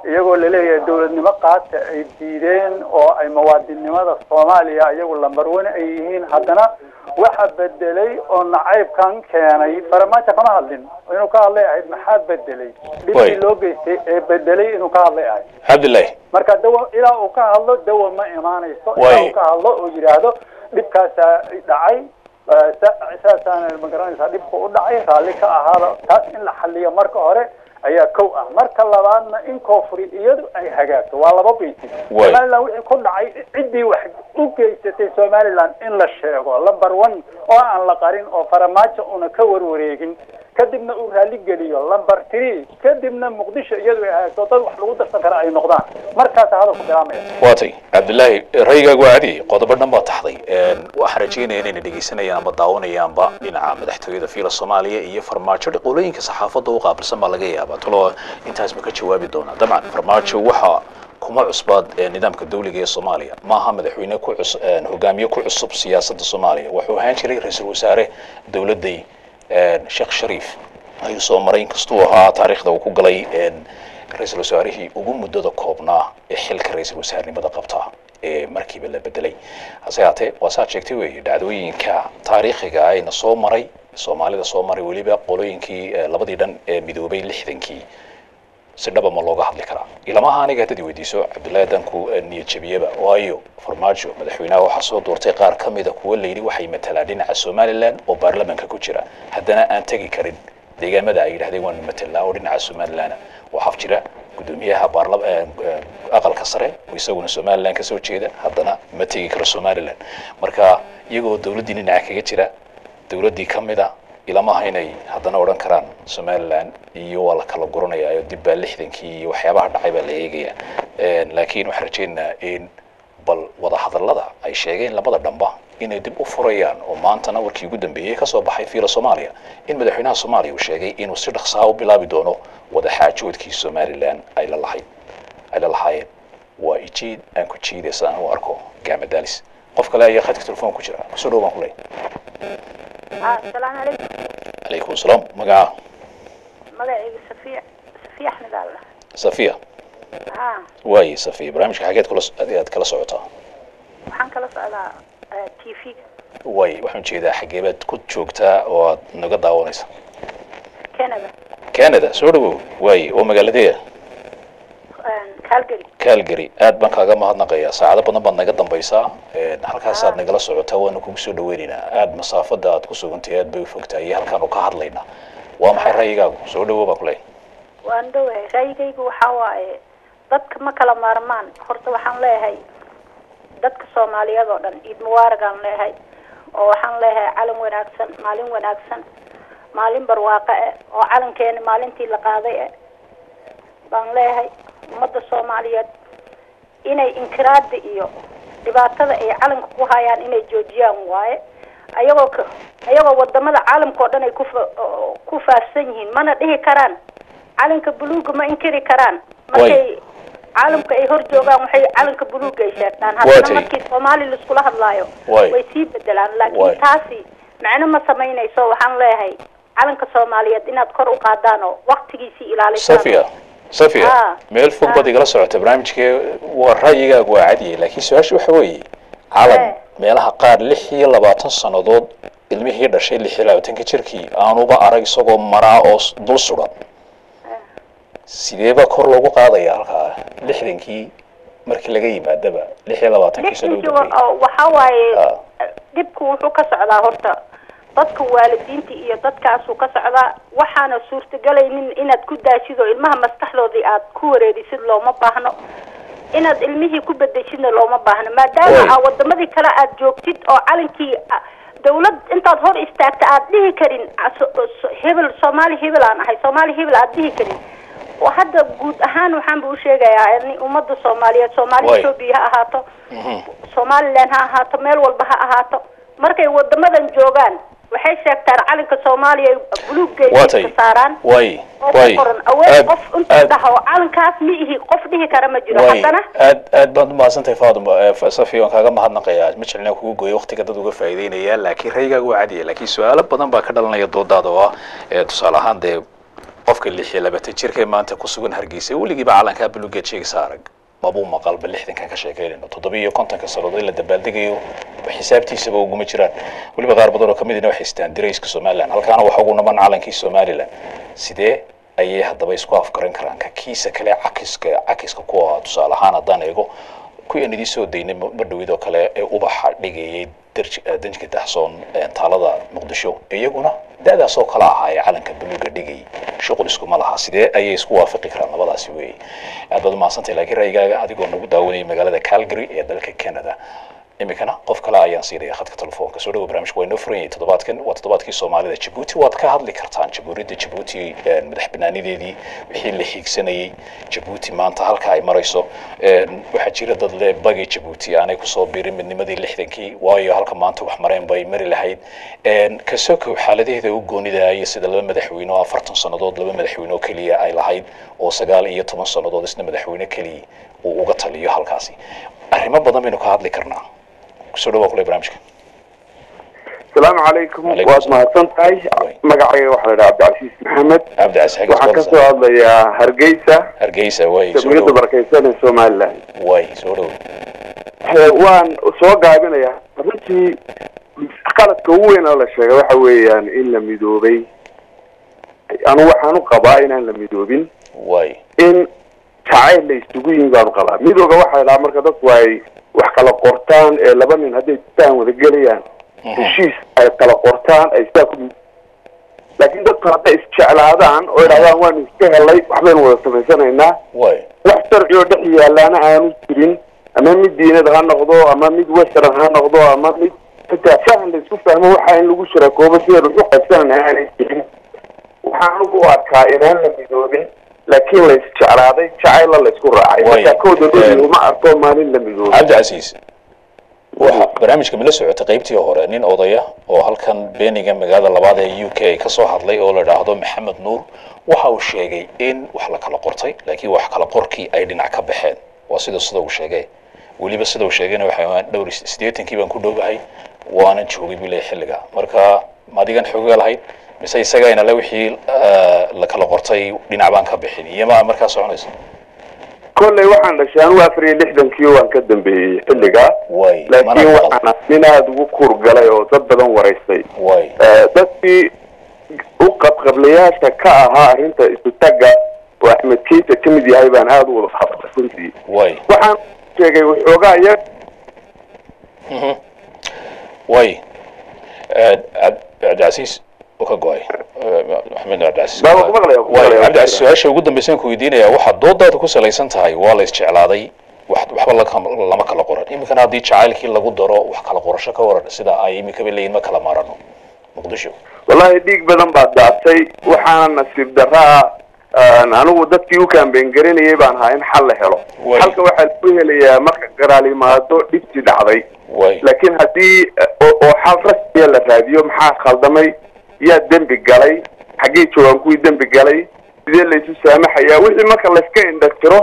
iyagoo laleeyahay dowladnimo qaata ay diideen oo ay muwaadinnimada soomaaliya iyagu lambarwane ay yihiin haddana waxa bedelay oo nacaybkan keenay farmaajo kama hadlin inuu ka hadlay ahayd maxaa bedelay dhibkii loo geystay ee bedelay inuu ka hadlay ahayd cabdillahi marka dawa ilaa uu ka hadlo dawa ma imaanayso Way. ilaa uu ka hadlo oo yidhaahdo dhibkaasaa dhacay eh, sa- saasaana ma garanaysaa dhibku u dhacay raalli ka ahaada taas in la xaliyo marka hore ayaa kow ah marka labaadna in koonfurid iyadu ay hagaagto waa laba baytin Way. somaliland wixii ku dhacay ciddii wax u geysatay somaliland in la sheego number one oo aan la qarin oo faramaajo una ka warwareegin kadibna uu raalli geliyo number three kadibna muqdisho iyadu ay hagaagto dad wax lagu darsan kara ay noqdaan markaasa hadalku bilaamaya waatay cabdillaahi rayigaagu waa cadi qodobo dhan baa taxday waxaan rajeynaya inayna dhegeysanayaan ama daawanayaanba dhinaca madaxtooyada fiila soomaaliya iyo farmaajo qolooyinka saxaafadda u qaabilsan baa laga yaabaa talo intaas ma ka jawaabi doonaa dabcan farmaajo waxa kuma cusbaad ee nidaamka dawliga ee soomaaliya maaha madaxweyne ku cus een, hogaamiye ku cusub siyaasadda soomaaliya wuxuu ahaan jiray ra-iisul wasaare dowladday een, sheekh shariif ayuu soo maray inkastuu ahaa taariikhda uu ku galay een, ra-iisul wasaarihii ugu muddada koobnaa ee xilka ra-iisul wasaarnimada qabta ee markiiba la bedelay hase haatee waa saad sheegtay weeye dhacdooyinka taariikhiga ayna soo maray soomaalida soo maray weliba qolooyinkii eh, labadii dhan ee midoobay lixdankii si dhaba ma looga hadli karaa ilamaha aniga haddad i weydiiso cabdullaahi danku niyad jabiyaba waayo farmaajo madaxweynaha waxaa soo doortay qaar ka mida kuwa layidhi waxay matalaan dhinaca somaliland oo baarlamaanka ku jira haddana aan tegi karin deegaamada ay yidhahdeen waanu matelnaa oo dhinaca somaliland waxaa jira gudoomiyaha baarla eh, eh, aqalka sare oo isaguna somaliland kasoo jeeda haddana ma tegi karo somaliland marka iyagoo dowladdii dhinaca kaga jira dowladdii ka mid a ilamaha inay haddana odhan karaan somaliland iyo waa la kala guranaya oo dib baa lixdankii iyo waxyaabaha dhacay baa la eegaya laakiin waxaan rajaynaynaa in bal wadahadallada ay sheegeen labada dhanba inay dib u furayaan oo maantana warkii ugu dambeeyey kasoo baxay fiila soomaaliya in madaxweynaha soomaaliya uu sheegay inuu si dhaqsaa u bilaabi doono wadaxaajoodkii somaliland ay la lahayd ay la lahaayeen waa ijiid aan ku jiidaysa aan u arko gaamadalis qof kale ayaa khadka telefoon ku jira kusoo dhow baan ku leeyahay asalaamu calaykum calaykum salaam magaca magacayga safiya safiya axmed alla safiya ha waaye safiya barnaamijka xageed kula aad kala socotaa waxaan kala socdaa t v-ga waaye waxaan jeedaa xageebaad ku joogtaa oo aad naga daawanaysa canada canada soo dhawow waaye oo magaaladeeda calgary calgary aad baan kaaga mahadnaqayaa saacado badan baad naga dambaysaa halkaasaad nagala socotaa waana kugu soo dhaweynaynaa aad masaafada aad ku sugantay aad bay u fogtahay iyo halkaan u ka hadlaynaa waa maxay ra'yigaagu soo dhawow baan ku leeyahay waan dhowahay ra'yigaygu waxaa waaye dadka ma kala maarmaan horta waxaan leeyahay dadka soomaaliyeed oo dhan ciid mubaaragaan leeyahay oo waxaan leeyahay calan wanaagsan maalin wanaagsan maalin barwaaqo eh oo calankeena maalintii la qaaday eh baan leeyahay ummadda soomaaliyeed inay inkiraada iyo dhibaatada ay calanka ku hayaan inay joojiyaan waaye ayagoo ka ayagoo wadamada caalamka oo dhan ay ku fa- oo- ku faafsan yihiin mana dhihi karaan calanka buluuga ma inkiri karaan markay caalamka ay hor joogaan waxay calanka buluuga ay sheegtaan Waa haddana tay. markii soomaali laiskula hadlaayo Waay. way sii bedelaan Waay. laakiin taasi macno ma samaynayso waxaan leeyahay calanka soomaaliyeed inaad kor u qaadaan oo waktigiisii ilaalisaan safiya safiya Ah, meel fog baad igala socota barnaamijkee waa ra'yigaagu waa cadiyay laakiin su-aasha waxa weeye calan meelaha qaar lix iyo labaatan sannadood ilmihii dhashay lix iyo labaatanka jirkii aanuba arag isagoo maraa oo s- dul sugan sideeba kor loogu qaadaya halkaa lixdankii markii laga yimaadaba lix iyo labaatankii sano u lixdankii dambeeyey wa- waxaa waaye dhibku wuxuu ka socdaa horta dadka waalidiinta iyo dadkaasuu ka socdaa waxaana suurtagelaynin inaad ku daashid oo ilmaha maskaxdoodii aad ku wareerisid looma baahno inaad ilmihii ku bedeshidna looma baahno maadaama aa wadamadii kale aad joogtid oo calankii a- dawlad intaad hor istaagta aad dhihi karin a- so- so- hebel soomaali hebel aan ahay soomaali hebel aad dhihi karin oo hadda guud ahaan waxaan ba u sheegayaa in ummadda soomaaliyeed soomaali Waay. etoobiya ha ahaato somaliland ha ahaato meel walba ha ahaato markay wadamadan joogaan waxay sheegtaan calanka soomaaliya ay buluuggeeda Waa tay. iska saaraan waay oo ku waay qoran aweer aad qof intuu dhaho calankaas ma ihi qof dhihi kara ma jiro waay haddana aad aad baad umahadsantahay faaduma eh, fa- safi waan kaaga mahadnaqayaa ma jeclina kugu gooyo waqtiga dad uga faa'iideynaya laakiin raygaaga waa cadiya laakiin su-aalo badan baa ka dhalanaya doodaada oo ah eh, tusaale ahaan dee qofka lix iyo labaatan jirka ee maanta ku sugan hargeysa weligiiba calankaa bulugeed sheegaysa arag mabuu maqalba lixdankan ka sheekeynayno toddoba iyo kontonka sannadood in la dabaaldegayo xisaabtiisaba uguma jiraan weliba qaar badan oo kamidina waxay istaan dirayska somaliland halkaana waxa ugu naman calankii somaliland sidee ayay haddaba isku afgaran karaan ka kiisa kale cakiska cakiska kuwa tusaale ahaan haddaan eego kuwii aan idiin soo daynay ma dhowidoo kale ee ubaxa dhigayay danjika dahsoon taalada muqdisho iyaguna da-daas oo kale ahaa ee calanka buluuga dhigay shuqul iskuma laha sidee ayay isku waafaqi karaan labadaasi weeye aad baad umahadsantay laakiin ra'yigaaga adigoo nagu daawanayay magaalada calgary ee dalka canada iminkana qof kale ayaan siinaya khadka telefoonka soo dhawo barnaamijka waa inoo furan yahay toddobaadkan waa toddobaadkii soomaalida jabuuti waad ka hadli kartaan jamhuuriyadda jabuuti madax banaanideedii wixii la hiigsanayay jabuuti maanta halka ay marayso waxaa jira dad le bagay jabuuti aanay kusoo biirin midnimadii lixdankii waayo halka maanta wax mareen bay mari lahayd kasokow xaaladaheeda u goonidaya sida laba madaxweyne oo afartan sannadood laba madaxweyne oo keliya ay lahayd oo sagaal iyo toban sannadood isna madaxweyne keliya uu uga taliyo halkaasi arrimo badan baynu ka hadli karnaa kusoo dhawaa kule barnaamijka asalaamu calaykum waad mahadsan tahay magacayga waxaa la dhaha cabdicasiis maxamed cabdicasiis waxaan ka soo hadlayaa hargeysa hargeysa way jamhuuriyadda barakeysan ee somaliland way soo dhow waan soo gaabinayaa runtii qaladka ugu weyn oo la sheegay waxa weeyaan in la midoobay anu waxaan u qabaa inaan la midoobin way in jacayl la isugu yihin baan u qabaa midooga waxaa la dhahaa marka dadku ay wax kala qortaan ee laba nin hadday sitaan wada gelayaan heshiis ay kala qortaan ay sidaa ku laakiin dadku hadday isjeclaadaan oo idhahdaan waanu iska helay waxbaynu wada samaysanaynaa way wax sharci oo dhex yaalaana aanu jirin ama mid diinad ha noqdo ama mid western ha noqdo ama mid xitaa fahan la isku fahmo waxa in lagu shirakoobo sidaynu isu qaybsanayna aanay jirin waxaan anigu u arkaa inaan la midoobin laakiin la isjeclaaday jacayla la isku raacay marka kooda dhodi uma arko maalin la midoobin cabdicasiis waxa barnaamijka mila socotay qaybtii hore nin odaya oo halkan beeniga magaalada labaad ee u k ka soo hadlay oo la dhaahdo maxamed nuur waxa uu sheegay in wax la kala qortay laakiin wax kala qorkii ay dhinac ka baxeen waa sida sida uu sheegay weliba sida uu sheegayna waxa dhowr siddeetankii baan ku dhowahay waanan joogay buu leeyahay xilliga marka ma adigan xoogaa lahayd mise isagayna le wixii la kala qortay dhinac baan ka bixin iyo ma markaa soconayso kolley waxaan dhashay anigu afar iyo lixdankii waan ka dambeeyey xilligaa laakiin waxaan nin aada ugu kuurgalay oo dad badan waraystay dadkii u qabqablayaasha ka ahaa arrinta isu tagga oo axmed kiisa ka mid yahay baan aada u wada qabtay runtii waxaan sheegay waxoogaa yar way cabdicasiis ka go-ay maxamed cabdicasiis cabdicasiis su-aasha ugu dambaysan ku weydiinaya waxaad doodaada ku salaysan tahay waa la isjeclaaday wax waxba lama kala qoran iminkana haddii jacaylkii lagu daro wax kala qorasho ka waran sida ay iminkaba leeyihin ma kala maarano muqdisho wallahi dhiig badan baa daatay waxaana nasiib daraa anigu dadkii u kaambeyn garanayay baan ahaa in xal la helo xalka waxaa lagu helayaa marka qaraal yimaado dhibti dhacday laakiin haddii oo xal rasmiya la raadiyo maxaa khaldamay yaa dembi galay xaggee joogaan kuwii dembi galay sidee laysu saamaxayaa wixii marka layska indhatiro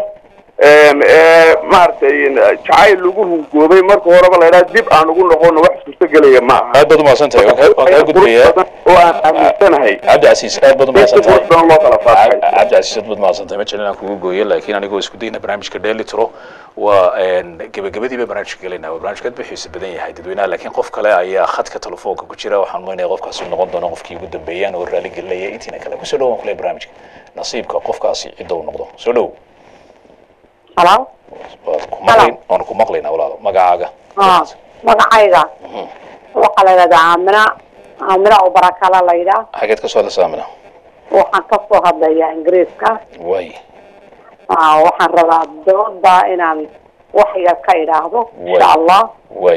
maaragtay jacayl lagu hungoobay marka horeba la idhaha dib aan ugu noqono wax suurtagelaya ma aha aad baad umahadsan tahay waan kaa gudbayaa oo aan aaminsanahay cabdicasiis aad baad umahadsan tahay badan loo kala faafay cabdicasiis aad baad umahadsan tahay ma jecel inaan kugu gooyo laakiin anigoo isku dayna barnaamijka dheeli tiro waa gebagabadiiba barnaamijka gelayna waa barnaamijka aad bixiisa badan yahay dadweynaha laakiin qof kale ayaa khadka telefoonka ku jira waxaan maynaya qofkaasi noqon doono qofkii ugu dambeeyaan oo raali gelinaya intiina kale kusoo dhawaan kule barnaamijka nasiibka qofkaasi cidda uu noqdo soo dhow halo waad ku maqlayn waan ku maqlaynaa walaalo magacaaga magacayga waxaa la yidhahdaa aamina aamina oo barakala la yidhaah xageed ka soo hadlaysa aamina waxaan ka soo hadlayaa ingiriiska way waxaan rabaa dooda inaan wax yar ka idhaahdo insha allah way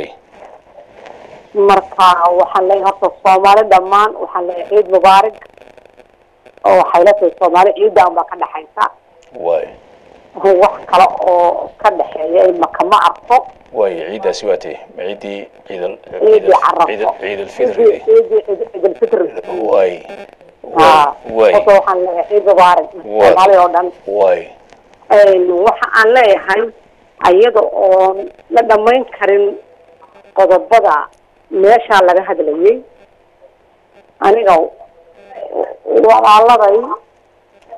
marka waxaan leeyahay horta soomaali dhammaan waxaan leeyahay ciid mubaarig oo waxay la tahay soomaali ciidaan baa ka dhexaysa way wax kale oo ka dhexeeya imaka ma arko way ciidaasi waa tee ma ciidii ciidal ciidii carafo ciid alfitri ciidii ciid alfitri way ha way horta waxaan leeyahay ciid mubaarig soomaali oo dhan way waxa aan leeyahay ayada oon la dhamayn karin qodobada meeshaa laga hadlayay aniga walaaladay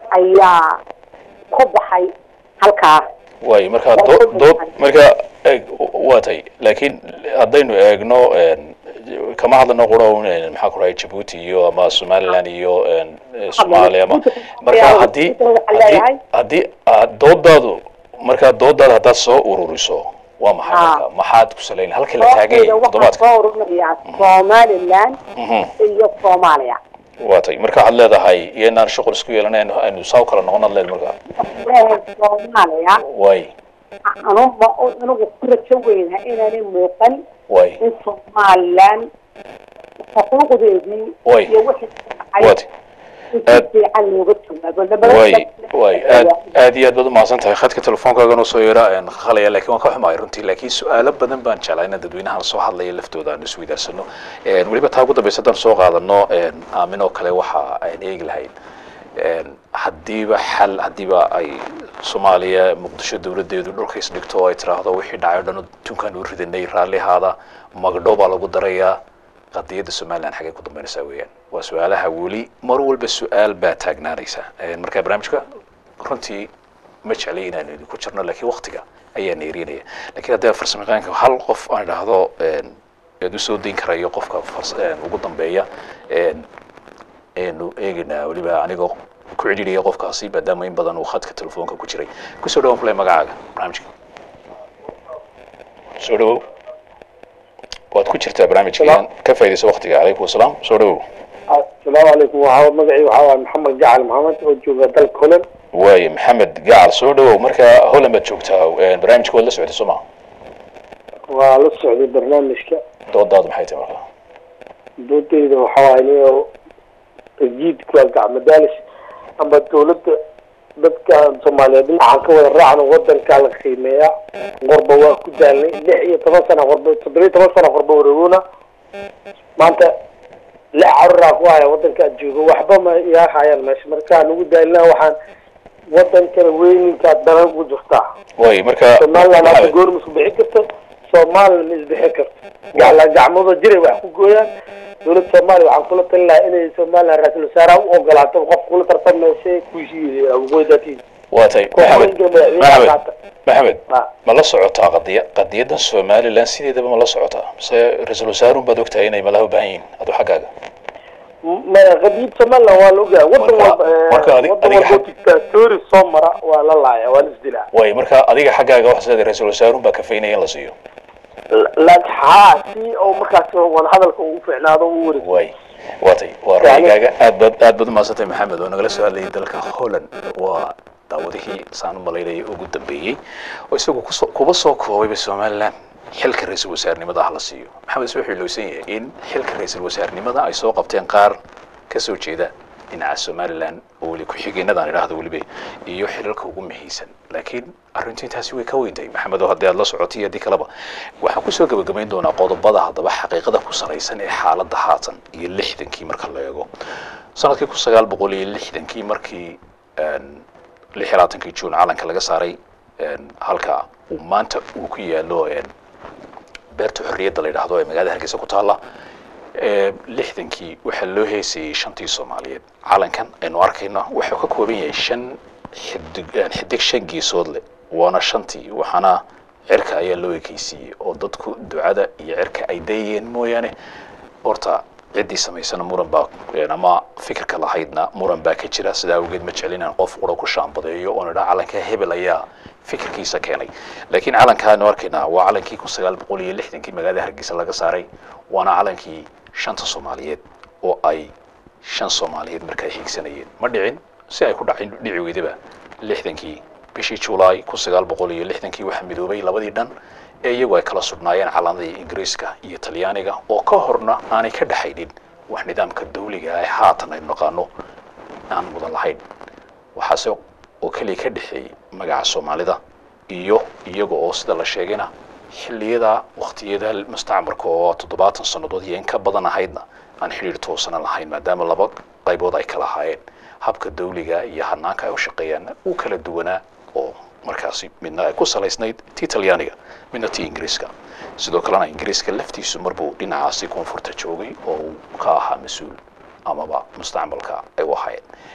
ayaa ka baxay halkaa waayo marka dood dood marka eeg waa tay laakiin haddaynu eegno een, kama hadlano qura un een, maxaa ku dhahay jabuuti iyo ama somaliland iyo een, eh, soomaaliya ama marka haddii haddii haddii aad doodaadu marka doodaada haddaad soo ururiso waa maxay marka maxaad ku salayn halkii la taagan yahay waxaa toddobaadka soo ururinayaa somaliland Mhm. iyo soomaaliya waa tay marka waxaad leedahay iyo inaan shuqul isku yeelanayn aynu saa u kala noqonaad leed marka leeyahay soomaaliya waay anuba anigu ku rajo weynaha inaanay muuqan waay in somaliland xuquuqdeedii Way. iyo wixii ka Waad. dhacay in si fiican looga jawaabo Nabadda- way way aad aad iyo aad baad umahadsan tahay khadka telefoonkaagana soo yeera een, khalaya laakiin waan ka xumahay runtii laakiin su-aalo badan baan jeclaa inaan dadweynahan soo hadlaya laftooda aan isweydaarsanno Een, weliba taa ugu dambeysa haddaan soo qaadano een, aamin oo kale waxa aan eegi lahayn Een, haddiiba xal haddiiba ay soomaaliya muqdisho dowladeedu dhulka isdhigto oo ay tiraahdo wixii dhacay o dhan tunkaan u ridanay raallihaada magdhow baa lagu darayaa qadiyadda somaliland xaggay ku dambeynaysaa weeyaan waa su-aalaha weli mar walba su-aal baa taagnaanaysa Een, marka barnaamijka runtii ma jeclay inaan idinku jirno laakiin waktiga ayaa neerinaya laakiin haddii farsamayaqaanka hal qof aan idhaahdo een, eed usoo dayn karayo qofka fars- een, ugu dambeeya een, aynu eegaynaa weliba anigoo ku cidhiidhaya qofkaasi maadaama in badan uu khadka telefoonka ku jiray kusoo dhawaan kule magacaaga barnaamijka soo dhawow waad ku jirtaa barnaamijka ka faaidaysa waktiga calaykum wasalaam soo dhawow asalaamu calaykum waxaa magacii waxaa waaye maxamed gacal maxamed oo jooga dalka holland waaye maxamed gacal soo dhawow marka holland baad joogtaa Een, barnaamijka waad la socday soo ma waa la socday barnaamijka doodaadu maxay tahay marka doodayda waxaa waaye nin rajiidka gacmo daalis ama dawladda dadka soomaaliyeed dhinacaan ka wada raacno wadankaa la qiimeeya qorba waa ku daalnay lix iyo toban sana qorba toddoba iyo toban sana qorba wareegona maanta lix caruraa ku haya wadankaa joogo waxba ma iyaa hayaan meesha markaa nugu daalina waxaan wadankana weyninkaa danan ugu jirtaa waaye marka somaliland hadda goorma isku bixi karto somaliland ma isbixi karto gacla gacmooda jiray wax ku gooyaan dowladda soomaaliya waxaan kula talin lahaa inay somaliland ra-iisul wasaaraha u ogolaato qof kula tartamaysa kuishiida waqooyidaatiisa waa tay maxamed madaxweyne maxamed qaata maxamed ma la socotaa qadiya qadiyadan somaliland sideedaba ma la socotaa mise ra-iisul wasaarun baad ogtahay inay malaha u baahan yihiin adu xaggaaga ma qadiid somaliland waa la ogaa wadan walba marka adi- wadan adiga walba dictatori soo mara waa la laaya waa la isdilaa waaye marka adiga xaggaaga waxaad leedahay ra-iisul wasaarun baa kafaynaya in la siiyo laakiin haa si oo markaas wadahadalka uu fiicnaado u wareeg waay waa tay waa ra'yigaaga aad baad aad baad umahadsantay maxamed oo nagala soo hadlayay dalka holland waa daawadihii saan u malaynayay ugu dambeeyey oo isagu kusoo kuba soo koobayba somaliland xilka ra-iisul wasaarnimada ah la siiyo maxamed wuxuu ilowsan yahay in xilka ra-iisul wasaarnimada ay soo qabteen qaar ka soo jeeda dhinaca somaliland oo weli ku-xigeenadaan idhaahdo weliba iyo xilalka ugu muhiimsan laakiin arrintu intaasi way ka weyntahay maxamed oo haddii aad la socotay iyo haddii kaleba waxaan kusoo gebagabayn doonaa qodobada haddaba xaqiiqada ku salaysan ee xaaladda haatan iyo lixdankii marka la eego sanadkii kun sagaal boqol iyo lixdankii markii een, lix iyo labaatankii juun calanka laga saaray een, halka uu maanta uu ku yaalo een, beerta xorriyadda la yidhaahdo ee magaalada hargeysa ku taalla ee, lixdankii waxaa loo heesayey shantii soomaaliyeed calankan aynu arkayno wuxuu ka kooban yahay shan xidig een, xidig shan geesood leh waana shantii waxaana cirka ayaa loo ekeysiiyey oo dadku ducada iyo cirka ay dayeen mooyaane horta ciddii samaysana muran baa een, ama fikirka lahaydna muran baa ka jira sidaa awgeed ma jeclin inaan qof qura ku shaambadeeyo oon idhaa calanka hebel ayaa fikirkiisa keenay laakiin calankaanu arkaynaa waa calankii kun sagaal boqol iyo lixdankii magaalada hargeysa laga saaray waana calankii shanta soomaaliyeed oo ay shan soomaaliyeed markaa hiigsanayeen ma dhicin si ay ku dhacin dhici weydaba lixdankii bishii julaay kun sagaal boqol iyo lixdankii waxaa midoobay labadii dhan ee iyagu ay kala sugnaayeen calamadii ingiriiska iyo talyaaniga oo ka horna aanay ka dhexaynin wax nidaamka dawliga ah ee haatan aynu naqaano aan mudan lahayn waxaase oo keliya ka dhexeeyey magaca soomaalida iyo iyaga oo sida la sheegayna xilliyada waqtiyada mustacmarka oo toddobaatan sannadood iyo in ka badan ahaydna aan xidhiir toosana lahayn maadaama laba qaybood ay kala ahaayeen habka dawliga iyo hanaanka ay u shaqeeyaan uu kala duwanaa oo markaasi midna ay ku salaysnayd tii talyaaniga midna tii ingiriiska sidoo kalena ingiriiska laftiisu marbuu dhinacaasi koonfurta joogay oo uu ka ahaa mas-uul amaba mustacmalka ay u ahaayeen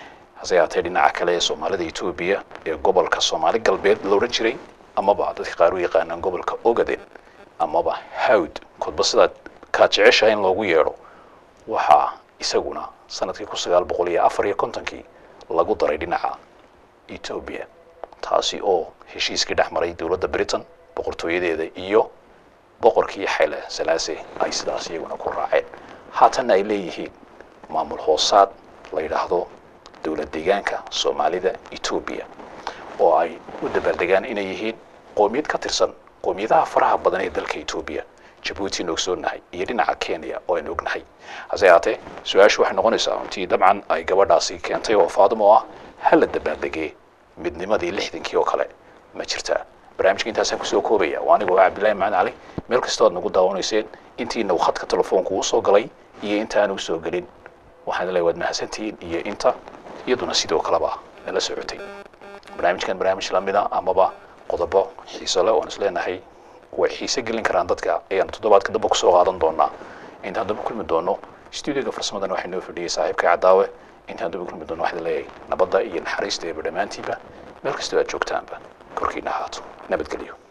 hase yaatee dhinaca kale ee soomaalida etoobiya ee gobolka soomaali galbeed la odhan jiray amaba dadka qaar u yaqaanaan gobolka ogaden amaba hawd kodba sidaad kaad jeceshahay in loogu yeedho waxaa isaguna sanadkii kun sagaal boqol iyo afar iyo kontonkii lagu daray dhinaca etoobiya taasi oo heshiiskii dhex maray dowladda britain boqortooyadeeda iyo boqorkii xayle salaase ay sidaas iyaguna ku raaceen haatanna ay leeyihiin maamul hoosaad la yidhaahdo dowlad deegaanka soomaalida etoobiya oo ay u dabaaldegaan inay yihiin qoomiyad ka tirsan qoomiyadaha faraha badan ee dalka etoobiya jabuuti na ogsoonnahay iyo dhinaca kenya oo aynu ognahay hase yaatee su-aashu waxay noqonaysaa runtii dabcan ay gabadhaasi keentay oo faadimo ah hala dabaaldegee midnimadii lixdankii oo kale ma jirtaa barnaamijka intaasaan kusoo koobaya waa anigoo ah cabdillahi macaan cali meel kastoo aad nagu daawanayseen intiina uu khadka telefoonku usoo galay iyo intaanu usoo gelin waxaan leeyahay waad mahadsantihiin iyo inta iyaduna sidoo kaleba nala socotay barnaamijkan barnaamij lamida amaba qodobo xiiso leh oon isleenahay way xiise gelin karaan dadka ayaan toddobaadka dambe kusoo qaadan doonaa intaan dambe kulmi doono stuudiyoga farsamadan waxay noo fadhiyay saaxiibka cadaawe intaan dambe kulmi doono waxaan leeyahay nabadda iyo naxariista eeba dhammaantiinba meel kastoo aad joogtaanba korkiina ahaato nabadgelyo